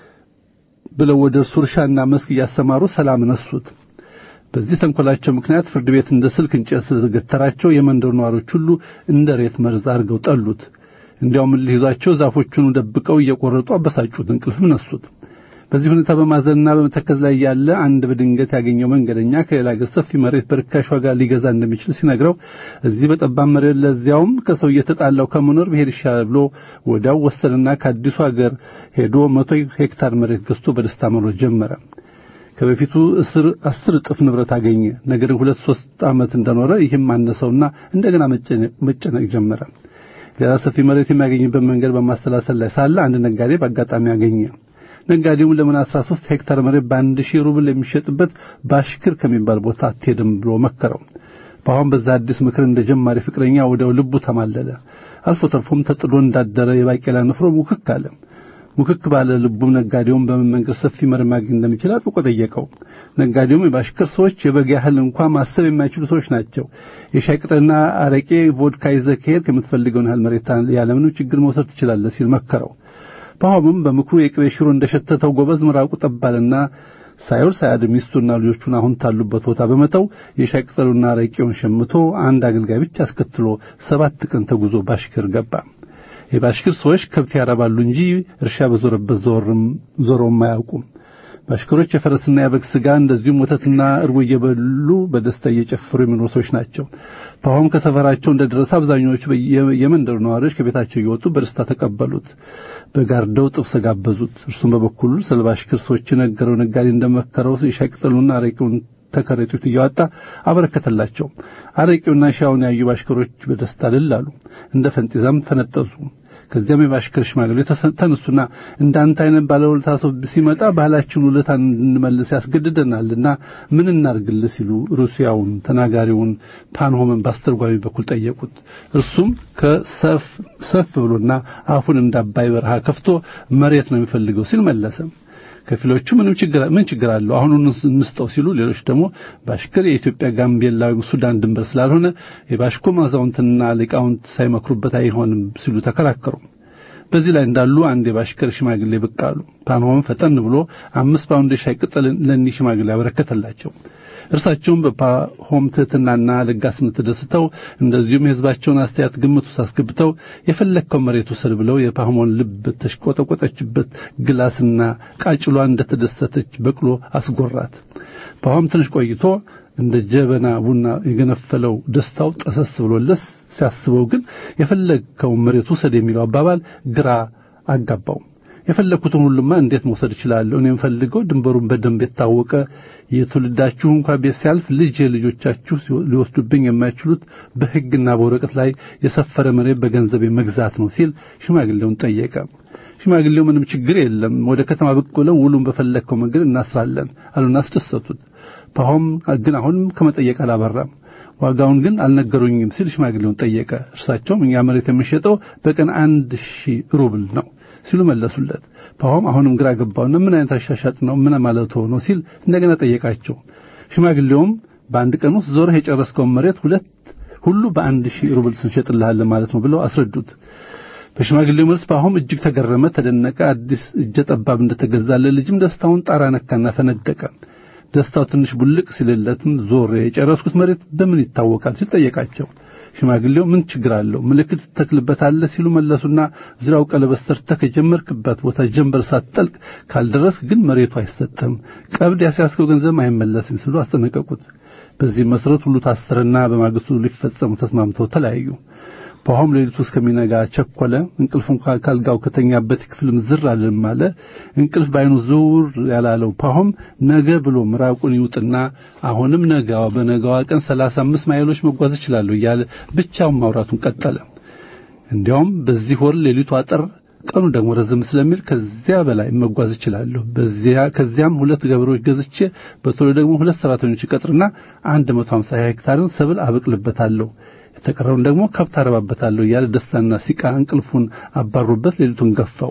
ብለው ወደ እርሱ እርሻና መስክ እያሰማሩ ሰላም ነሱት። በዚህ ተንኮላቸው ምክንያት ፍርድ ቤት እንደ ስልክ እንጨት ስለገተራቸው የመንደሩ ነዋሪዎች ሁሉ እንደ ሬት መርዝ አድርገው ጠሉት። እንዲያውም እልህ ይዟቸው ዛፎቹን ደብቀው እየቆረጡ አበሳጩት፣ እንቅልፍም ነሱት። በዚህ ሁኔታ በማዘንና በመተከዝ ላይ ያለ አንድ በድንገት ያገኘው መንገደኛ ከሌላ ሀገር ሰፊ መሬት በርካሽ ዋጋ ሊገዛ እንደሚችል ሲነግረው እዚህ በጠባብ መሬት ለዚያውም ከሰው እየተጣላው ከመኖር ብሄድ ይሻላል ብሎ ወዲያው ወሰንና ከአዲሱ ሀገር ሄዶ መቶ ሄክታር መሬት ገዝቶ በደስታ መኖር ጀመረ። ከበፊቱ እስር አስር እጥፍ ንብረት አገኘ። ነገር ሁለት ሶስት ዓመት እንደኖረ ይህም አነሰውና እንደገና መጨነቅ ጀመረ። ሌላ ሰፊ መሬት የሚያገኝበት መንገድ በማሰላሰል ላይ ሳለ አንድ ነጋዴ በአጋጣሚ አገኘ። ነጋዴውም ለምን 13 ሄክታር መሬት በአንድ ሺህ ሩብል የሚሸጥበት ባሽክር ከሚባል ቦታ አትሄድም ብሎ መከረው። በአሁን በዛ አዲስ ምክር እንደ ጀማሪ ፍቅረኛ ወዲያው ልቡ ተማለለ። አልፎ ተርፎም ተጥዶ እንዳደረ የባቄላ ንፍሮ ሙክክ አለ። ሙክክ ባለ ልቡም ነጋዴውን በምን መንገድ ሰፊ መሬት ማግኘት እንደሚችል አጥብቆ ጠየቀው። ነጋዴውም የባሽክር ሰዎች የበግ ያህል እንኳን ማሰብ የማይችሉ ሰዎች ናቸው። የሻይ ቅጠልና አረቄ፣ ቮድካ ይዘህ ከሄድክ የምትፈልገውን ያህል መሬት ያለምንም ችግር መውሰድ ትችላለህ ሲል መከረው። ፓሆምም በምክሩ የቅቤ ሽሮ እንደሸተተው ጎበዝ ምራቁ ጠባልና ሳይውል ሳያድር ሚስቱና ልጆቹን አሁን ታሉበት ቦታ በመተው የሻይ ቅጠሉና አረቄውን ሸምቶ አንድ አገልጋይ ብቻ አስከትሎ ሰባት ቀን ተጉዞ ባሽክር ገባ። የባሽክር ሰዎች ከብት ያረባሉ እንጂ እርሻ በዞረበት ዞረውም አያውቁም። ባሽከሮች የፈረስና የበግ ስጋ እንደዚሁም ወተትና እርጎ እየበሉ በደስታ እየጨፈሩ የሚኖሩ ሰዎች ናቸው። ፓሆም ከሰፈራቸው እንደደረሰ አብዛኛዎቹ የመንደሩ ነዋሪዎች ከቤታቸው እየወጡ በደስታ ተቀበሉት። በጋርደው ጥብስ ጋበዙት። እርሱም በበኩሉ ስለ ባሽክር ሰዎች የነገረው ነጋዴ እንደመከረው የሻይ ቅጠሉና አረቂውን ተከረጢት እያወጣ አበረከተላቸው። አረቂውና ሻውን ያዩ ባሽከሮች በደስታ ልል አሉ። እንደ ፈንጢዛም ፈነጠዙ። ከዚያም የባሽከር ሽማግሌ ተነሱና እንዳንተ አይነት ባለውለታ ሰው ሲመጣ ባህላችን ውለታ እንድንመልስ ያስገድደናልና ምን እናርግልህ ሲሉ ሩሲያውን ተናጋሪውን ፓንሆምን በአስተርጓሚ በኩል ጠየቁት። እርሱም ከሰፍ ሰፍ ብሎና አፉን እንዳባይ በረሃ ከፍቶ መሬት ነው የሚፈልገው ሲል መለሰ። ከፊሎቹ ምንም ችግር ምን ችግር አለው አሁን እንስጠው ሲሉ፣ ሌሎች ደግሞ ባሽከር የኢትዮጵያ ጋምቤላ ወይም ሱዳን ድንበር ስላልሆነ የባሽኮ አዛውንትና ሊቃውንት ሳይመክሩበት አይሆንም ሲሉ ተከራከሩ። በዚህ ላይ እንዳሉ አንድ የባሽከር ሽማግሌ ብቅ አሉ። ፓንሆም ፈጠን ብሎ አምስት ፓውንድ የሻይ ቅጠል ለእኒህ ሽማግሌ ያበረከተላቸው። እርሳቸውም በፓሆም ትሕትናና ለጋስነት ተደስተው እንደዚሁም የሕዝባቸውን አስተያየት ግምት ውስጥ አስገብተው የፈለግከው መሬት ውሰድ ብለው የፓሆሞን ልብ ተሽቆጠቆጠችበት ግላስና ቃጭሏ እንደተደሰተች በቅሎ አስጎራት። ፓሆም ትንሽ ቆይቶ እንደ ጀበና ቡና የገነፈለው ደስታው ጠሰስ ብሎለስ ሲያስበው ግን የፈለግከውን መሬት ውሰድ የሚለው አባባል ግራ አጋባው። የፈለግኩትን ሁሉማ እንዴት መውሰድ እችላለሁ? እኔ የምፈልገው ድንበሩን በደንብ የታወቀ የትውልዳችሁ እንኳ ቤት ሲያልፍ ልጅ ልጆቻችሁ ሊወስዱብኝ የማይችሉት በሕግና በወረቀት ላይ የሰፈረ መሬት በገንዘብ መግዛት ነው ሲል ሽማግሌውን ጠየቀ። ሽማግሌው ምንም ችግር የለም፣ ወደ ከተማ ብቅ ብለው ውሉን በፈለግከው መንገድ እናስራለን አሉና አስደሰቱት። ፓሆም ግን አሁንም ከመጠየቅ አላበራም። ዋጋውን ግን አልነገሩኝም ሲል ሽማግሌውን ጠየቀ። እርሳቸውም እኛ መሬት የምንሸጠው በቀን አንድ ሺህ ሩብል ነው ሲሉ መለሱለት። ፓሆም አሁንም ግራ ገባውና ምን አይነት አሻሻጥ ነው ምን ማለት ሆኖ ሲል እንደገና ጠየቃቸው። ሽማግሌውም በአንድ ቀን ውስጥ ዞረህ የጨረስከውን መሬት ሁለት ሁሉ በአንድ ሺህ ሩብል ስንሸጥልሃለን ማለት ነው ብለው አስረዱት። በሽማግሌው መልስ ፓሆም እጅግ ተገረመ፣ ተደነቀ። አዲስ እጀ ጠባብ እንደተገዛለ ልጅም ደስታውን ጣራ ነካና ፈነደቀ። ደስታው ትንሽ ቡልቅ ሲልለትም ዞር የጨረስኩት መሬት በምን ይታወቃል ሲል ጠየቃቸው። ሽማግሌው ምን ችግር አለው ምልክት ትተክልበታለህ ሲሉ መለሱና ዙሪያው ቀለበት ሰርተህ ከጀመርክበት ቦታ ጀንበር ሳትጠልቅ ካልደረስክ ግን መሬቱ አይሰጥም፣ ቀብድ ያስያዝከው ገንዘብ አይመለስም ሲሉ አስጠነቀቁት። በዚህ መሰረት ሁሉ ታሰረና በማግስቱ ሊፈጸሙ ተስማምተው ተለያዩ። ፓሆም ሌሊቱ እስከሚነጋ ቸኮለ። እንቅልፉን ካልጋው ከተኛበት ክፍልም ዝር አልልም አለ። እንቅልፍ ባይኑ ዝውር ያላለው ፓሆም ነገ ብሎ ምራቁን ይውጥና አሁንም ነገዋ በነገዋ ቀን ሰላሳ አምስት ማይሎች መጓዝ እችላለሁ እያለ ብቻውን ማውራቱን ቀጠለ። እንዲያውም በዚህ ወር ሌሊቱ አጠር ቀኑ ደግሞ ረዘም ስለሚል ከዚያ በላይ መጓዝ እችላለሁ። በዚያ ከዚያም ሁለት ገበሬዎች ገዝቼ በቶሎ ደግሞ ሁለት ሰራተኞች ይቀጥርና 150 ሄክታርን ሰብል አበቅልበታለሁ የተቀረውን ደግሞ ከብት አረባበታለሁ እያለ ደስታና ሲቃ እንቅልፉን አባሩበት ሌሊቱን ገፋው።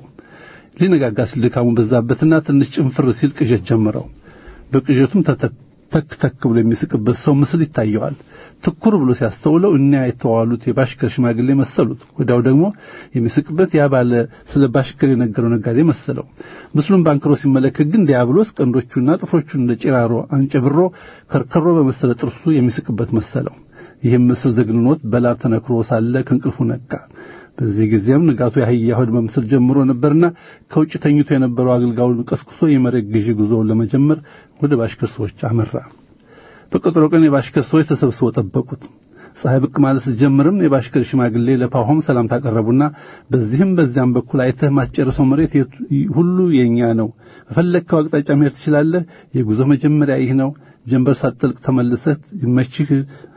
ሊነጋጋ ሲል ድካሙ በዛበትና ትንሽ ጭንፍር ሲል ቅዠት ጀመረው። በቅዠቱም ተክ ተክ ብሎ የሚስቅበት ሰው ምስል ይታየዋል። ትኩር ብሎ ሲያስተውለው እኒያ የተዋሉት የባሽከር ሽማግሌ መሰሉት። ወዲያው ደግሞ የሚስቅበት ያ ባለ ስለ ባሽከር የነገረው ነጋዴ መሰለው። ምስሉን ባንክሮ ሲመለከት ግን ዲያብሎስ ቀንዶቹና ጥፍሮቹን እንደ ጭራሮ አንጨብሮ ከርከሮ በመሰለ ጥርሱ የሚስቅበት መሰለው። ይህም ምስል ዘግንኖት በላብ ተነክሮ ሳለ ከእንቅልፉ ነቃ። በዚህ ጊዜም ንጋቱ የአህያ ሆድ መምሰል ጀምሮ ነበርና ከውጭ ተኝቶ የነበረው አገልጋዩን ቀስቅሶ የመሬት ግዢ ጉዞውን ለመጀመር ወደ ባሽከር ሰዎች አመራ። በቀጠሮ ቀን የባሽከር ሰዎች ተሰብስበው ጠበቁት። ፀሐይ ብቅ ማለት ስትጀምርም የባሽከር ሽማግሌ ለፓሆም ሰላም ታቀረቡና በዚህም በዚያም በኩል አይተህ ማስጨረሰው መሬት ሁሉ የኛ ነው፣ በፈለግከው አቅጣጫ መሄድ ትችላለህ። የጉዞ መጀመሪያ ይህ ነው። ጀንበር ሳትጠልቅ ተመልሰህ ይመችህ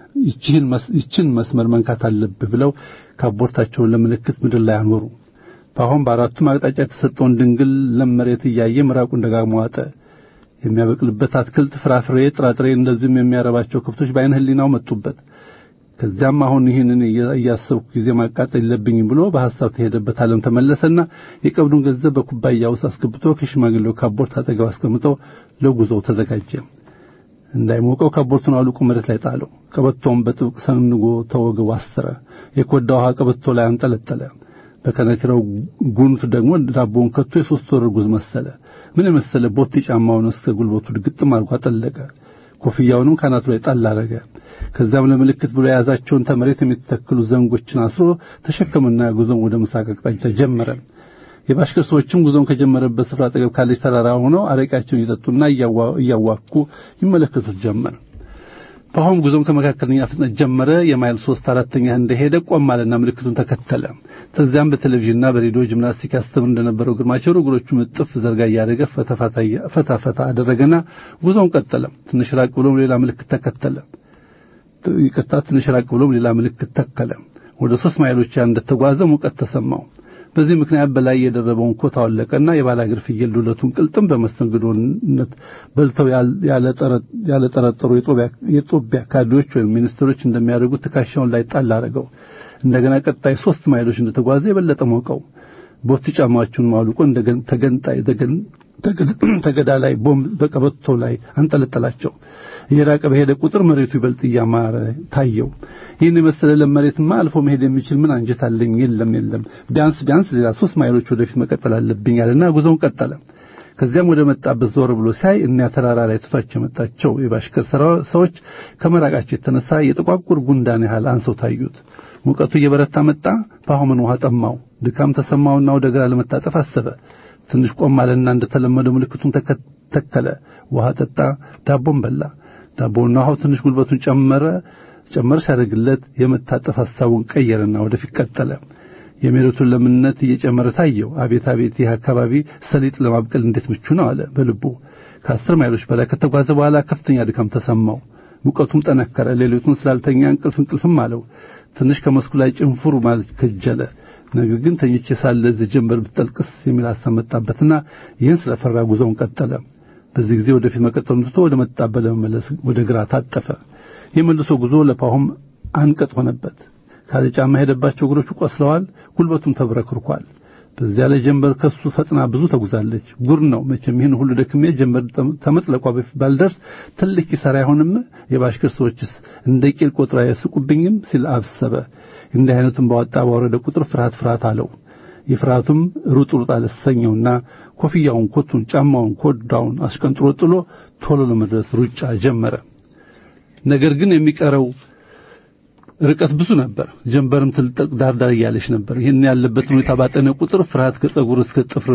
ይችን መስመር መንካት አለብህ ብለው ካቦርታቸውን ለምልክት ምድር ላይ አኖሩ። ፓሆም በአራቱም አቅጣጫ የተሰጠውን ድንግል ለም መሬት እያየ ምራቁን ደጋግሞ ዋጠ። የሚያበቅልበት አትክልት፣ ፍራፍሬ፣ ጥራጥሬ እንደዚሁም የሚያረባቸው ከብቶች በዓይነ ሕሊናው መጡበት። ከዚያም አሁን ይህንን እያሰብኩ ጊዜ ማቃጠል የለብኝም ብሎ በሐሳብ ተሄደበት ዓለም ተመለሰና የቀብዱን ገንዘብ በኩባያ ውስጥ አስገብቶ ከሽማግሌው ካቦርት አጠገብ አስቀምጠው ለጉዞው ተዘጋጀ። እንዳይሞቀው ካቦርቱን አውልቆ መሬት ላይ ጣለው። ቀበቶውን በጥብቅ ሰንጎ ተወገው አሰረ። የኮዳ ውሃ ቀበቶ ላይ አንጠለጠለ። በከነቲራው ጉንፍ ደግሞ ዳቦውን ከቶ የሶስት ወር እርጉዝ መሰለ። ምን የመሰለ ቦቴ ጫማውን እስከ ጉልበቱ ግጥም አድርጎ አጠለቀ። ኮፍያውንም ካናቱ ላይ ጣል አረገ። ከዚያም ለምልክት ብሎ የያዛቸውን ተመሬት የሚተክሉ ዘንጎችን አስሮ ተሸከመና ጉዞን ወደ ምስራቅ አቅጣጫ ጀመረ። የባሽከር ሰዎችም ጉዞን ከጀመረበት ስፍራ አጠገብ ካለች ተራራ ሆነው አረቂያቸውን እየጠጡና እያዋኩ ይመለከቱት ጀመር። ፓሆም ጉዞን ከመካከለኛ ፍጥነት ጀመረ። የማይል ሶስት አራተኛ እንደሄደ ቆም አለና ምልክቱን ተከተለ። ከዚያም በቴሌቪዥንና በሬዲዮ ጂምናስቲክ ያስተምር እንደነበረው ግርማቸው እግሮቹን እጥፍ ዘርጋ እያደረገ ፈታ ፈታ አደረገና ጉዞውን ቀጠለ። ትንሽ ራቅ ብሎም ሌላ ምልክት ተከተለ። ይቅርታ፣ ትንሽ ራቅ ብሎም ሌላ ምልክት ተከለ። ወደ ሶስት ማይሎች እንደተጓዘ ሙቀት ተሰማው። በዚህ ምክንያት በላይ የደረበውን ኮት አወለቀና የባላግር ፍየል ዱለቱን ቅልጥም በመስተንግዶነት በልተው ያለጠረጠሩ የጦቢያ ካድሬዎች ወይም ሚኒስትሮች እንደሚያደርጉት ትከሻውን ላይ ጣል አደረገው። እንደገና ቀጣይ ሶስት ማይሎች እንደተጓዘ የበለጠ ሞቀው። ቦቲ ጫማዎቹን ማውልቆ ተገንጣይ ተገዳ ላይ ቦምብ በቀበቶ ላይ አንጠለጠላቸው። እየራቀ በሄደ ቁጥር መሬቱ ይበልጥ እያማረ ታየው። ይህን የመሰለ ለም መሬትማ አልፎ መሄድ የሚችል ምን አንጀት አለኝ? የለም የለም፣ ቢያንስ ቢያንስ ሌላ ሶስት ማይሎች ወደፊት መቀጠል አለብኝ አለና ጉዞውን ቀጠለ። ከዚያም ወደ መጣበት ዞር ብሎ ሲያይ እኒያ ተራራ ላይ ትቷቸው የመጣቸው የባሽከር ሰዎች ከመራቃቸው የተነሳ የጥቋቁር ጉንዳን ያህል አንሰው ታዩት። ሙቀቱ እየበረታ መጣ። ፓሆምን ውሃ ጠማው። ድካም ተሰማውና ወደ ግራ ለመታጠፍ አሰበ። ትንሽ ቆም አለና እንደተለመደው ምልክቱን ተከለ። ውሃ ጠጣ፣ ዳቦን በላ። ዳቦና ውሃው ትንሽ ጉልበቱን ጨመረ ጨመር ሲያደርግለት የመታጠፍ ሐሳቡን ቀየረና ወደፊት ቀጠለ። የመሬቱን ለምነት እየጨመረ ታየው። አቤት አቤት ይህ አካባቢ ሰሊጥ ለማብቀል እንዴት ምቹ ነው አለ በልቡ። ከአስር ማይሎች በላይ ከተጓዘ በኋላ ከፍተኛ ድካም ተሰማው። ሙቀቱም ጠነከረ። ሌሊቱን ስላልተኛ እንቅልፍ እንቅልፍም አለው። ትንሽ ከመስኩ ላይ ጭንፉር ማለት ከጀለ። ነገር ግን ተኝቼ ሳለ እዚህ ጀንበር ብትጠልቅስ የሚል ሐሳብ መጣበትና ይህን ስለፈራ ጉዞውን ቀጠለ። በዚህ ጊዜ ወደፊት መቀጠሉን ትቶ ወደ መጣበት ለመመለስ ወደ ግራ ታጠፈ። የመልሶ ጉዞ ለፓሆም አንቀጥ ሆነበት። ካለ ጫማ ሄደባቸው እግሮቹ ቆስለዋል፣ ጉልበቱም ተብረክርኳል። በዚያ ላይ ጀንበር ከሱ ፈጥና ብዙ ተጉዛለች። ጉር ነው መቼም ይህን ሁሉ ደክሜ ጀንበር ተመጥለቋ በፊት ባልደርስ ትልቅ ኪሳራ አይሆንም? የባሽከር ሰዎችስ እንደ ቂል ቆጥራ ያስቁብኝም ሲል አብሰበ። እንዲህ አይነቱን ባወጣ ባወረደ ቁጥር ፍርሃት ፍርሃት አለው። የፍርሃቱም ሩጥ ሩጥ አለሰኘውና ኮፍያውን፣ ኮቱን፣ ጫማውን፣ ኮዳውን አስቀንጥሮ ጥሎ ቶሎ ለመድረስ ሩጫ ጀመረ። ነገር ግን የሚቀረው ርቀት ብዙ ነበር። ጀንበርም ትልጠቅ ዳርዳር እያለች ነበር። ይህን ያለበት ሁኔታ ባጠነ ቁጥር ፍርሃት ከጸጉር እስከ ጥፍር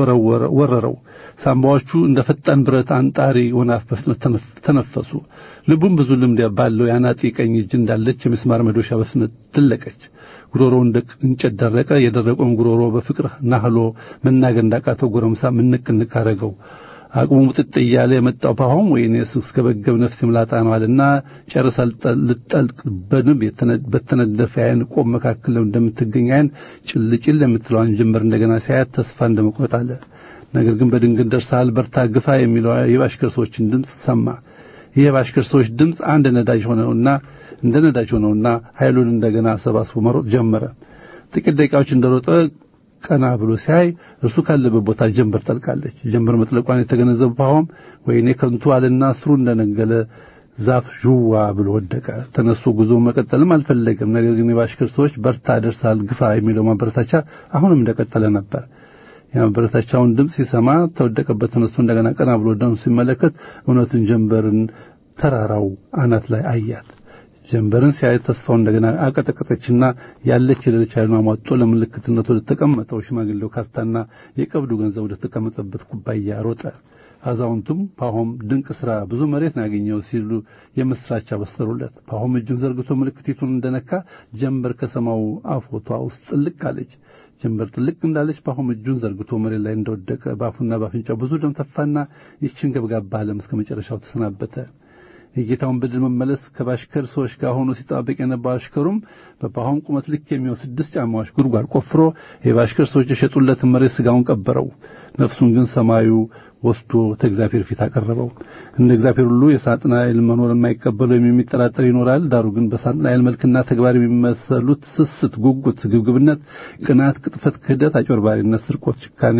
ወረረው። ሳምባዎቹ እንደ ፈጣን ብረት አንጣሪ ወናፍ በፍጥነት ተነፈሱ። ልቡም ብዙ ልምድ ባለው የአናጢ ቀኝ እጅ እንዳለች የምስማር መዶሻ በፍጥነት ትለቀች። ጉሮሮ እንደ እንጨት ደረቀ። የደረቀውን ጉሮሮ በፍቅር ናህሎ መናገር እንዳቃተው ጎረምሳ ምንቅ ንቅ አረገው። አቅሙ ሙጥጥ እያለ የመጣው ፓሆም ወይኔ እስከ በገብ ነፍስ ምላጣ ነው አለና ጨርሳ ልጠልቅ በንብ በተነደፈ አይን ቆም መካከል እንደምትገኝ አይን ጭልጭል የምትለዋን ጀንበር እንደገና ሲያያት ተስፋ እንደመቁረጥ አለ። ነገር ግን በድንገት ደርሰሃል፣ በርታ፣ ግፋ የሚለው የባሽከር ሰዎችን ድምፅ ሰማ። ይህ የባሽከር ሰዎች ድምፅ አንድ ነዳጅ ሆነውና እንደ ነዳጅ ሆነውና ኃይሉን እንደገና አሰባስቦ መሮጥ ጀመረ። ጥቂት ደቂቃዎች እንደሮጠ ቀና ብሎ ሲያይ እርሱ ካለበት ቦታ ጀንበር ጠልቃለች። ጀንበር መጥለቋን የተገነዘበ ፓሆም ወይኔ ከንቱ አለና ስሩ እንደነገለ ዛፍ ዥዋ ብሎ ወደቀ። ተነስቶ ጉዞ መቀጠልም አልፈለገም። ነገር ግን የባሽከር ሰዎች በርታ፣ ደርሳል፣ ግፋ የሚለው ማበረታቻ አሁንም እንደቀጠለ ነበር። የማበረታቻውን ድምፅ ሲሰማ ተወደቀበት ተነስቶ እንደገና ቀና ብሎ ደኑ ሲመለከት እውነትን ጀንበርን ተራራው አናት ላይ አያት። ጀንበርን ሲያይ ተስፋው እንደገና አቀጠቀጠችና ያለች የሌለች ኃይሉን አሟጦ ለምልክትነት ወደ ተቀመጠው ሽማግሌው ካርታና የቀብዱ ገንዘብ ወደ ተቀመጠበት ኩባያ ሮጠ። አዛውንቱም ፓሆም ድንቅ ስራ፣ ብዙ መሬት ነው ያገኘው ሲሉ የምስራች አበሰሩለት። ፓሆም እጁን ዘርግቶ ምልክቲቱን እንደነካ ጀንበር ከሰማው አፎቷ ውስጥ ጥልቅ አለች። ጀንበር ጥልቅ እንዳለች ፓሆም እጁን ዘርግቶ መሬት ላይ እንደወደቀ በአፉና በአፍንጫው ብዙ ደም ተፋና ይችን ገብጋባ ዓለም እስከ መጨረሻው ተሰናበተ። የጌታውን በድል መመለስ ከባሽከር ሰዎች ጋር ሆኖ ሲጠባበቅ የነበረው አሽከሩም በፓሆም ቁመት ልክ የሚሆን ስድስት ጫማዎች ጉድጓድ ቆፍሮ የባሽከር ሰዎች የሸጡለትን መሬት ስጋውን ቀበረው። ነፍሱን ግን ሰማዩ ወስዶ ከእግዚአብሔር ፊት አቀረበው። እንደ እግዚአብሔር ሁሉ የሳጥናኤል መኖር የማይቀበለው የሚጠራጠር ይኖራል። ዳሩ ግን በሳጥናኤል መልክና ተግባር የሚመሰሉት ስስት፣ ጉጉት፣ ግብግብነት፣ ቅናት፣ ቅጥፈት፣ ክህደት፣ አጭበርባሪነት፣ ስርቆት፣ ጭካኔ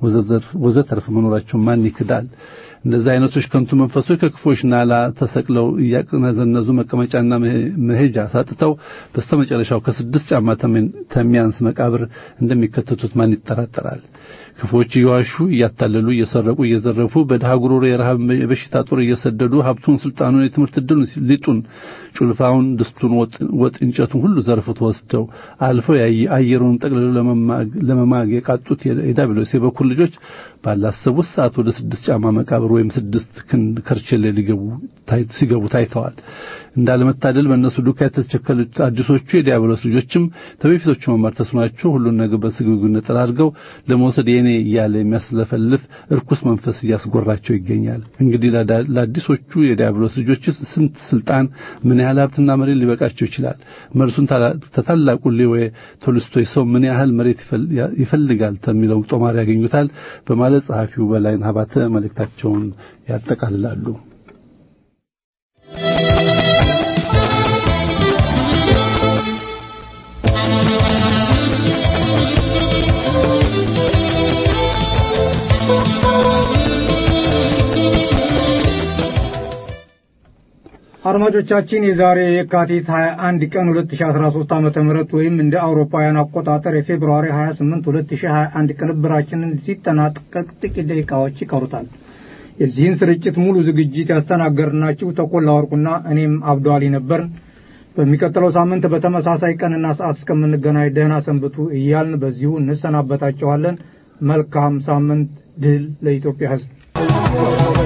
ወዘተርፍ መኖራቸው ማን ይክዳል? እንደዚህ አይነቶች ከንቱ መንፈሶች ከክፎች ናላ ተሰቅለው እያቅነዘነዙ መቀመጫና መሄጃ ሳጥተው በስተመጨረሻው ከስድስት ጫማ ተሚያንስ መቃብር እንደሚከተቱት ማን ይጠራጠራል? ክፎች እየዋሹ እያታለሉ እየሰረቁ እየዘረፉ በድሃ ጉሮሮ የረሃብ የበሽታ ጦር እየሰደዱ ሀብቱን፣ ስልጣኑን፣ የትምህርት ዕድሉን፣ ሊጡን፣ ጩልፋውን፣ ድስቱን፣ ወጥ እንጨቱን ሁሉ ዘርፍቶ ወስደው አልፈው አየሩን ጠቅልለው ለመማግ የቃጡት የዳቢሎስ የበኩር ልጆች ባላሰቡት ሰዓት ወደ ስድስት ጫማ መቃብር ወይም ስድስት ክንድ ከርቸሌ ሊገቡ ሲገቡ ታይተዋል። እንዳለመታደል በእነሱ ዱካ የተቸከሉት አዲሶቹ የዲያብሎስ ልጆችም ከበፊቶቹ መማር ተስኗቸው ሁሉን ነገር በስግብግብነት አድርገው ለመውሰድ የኔ እያለ የሚያስለፈልፍ እርኩስ መንፈስ እያስጎራቸው ይገኛል። እንግዲህ ለአዲሶቹ የዲያብሎስ ልጆች ስንት ስልጣን፣ ምን ያህል ሀብትና መሬት ሊበቃቸው ይችላል? መልሱን ተታላቁ ሌዌ ቶልስቶይ ሰው ምን ያህል መሬት ይፈልጋል ከሚለው ጦማር ያገኙታል በማለት ጸሐፊው በላይን ሀባተ መልእክታቸውን ያጠቃልላሉ። አድማጮቻችን የዛሬ የካቲት 21 ቀን 2013 ዓመተ ምህረት ወይም እንደ አውሮፓውያን አቆጣጠር የፌብሩዋሪ 28 2021 ቅንብራችንን ሲጠናቀቅ ጥቂት ደቂቃዎች ይቀሩታል። የዚህን ስርጭት ሙሉ ዝግጅት ያስተናገርናችሁ ተኮላ ወርቁና እኔም አብዶ አሊ ነበርን። በሚቀጥለው ሳምንት በተመሳሳይ ቀንና ሰዓት እስከምንገናኝ ደህና ሰንብቱ እያልን በዚሁ እንሰናበታችኋለን። መልካም ሳምንት። ድል ለኢትዮጵያ ሕዝብ።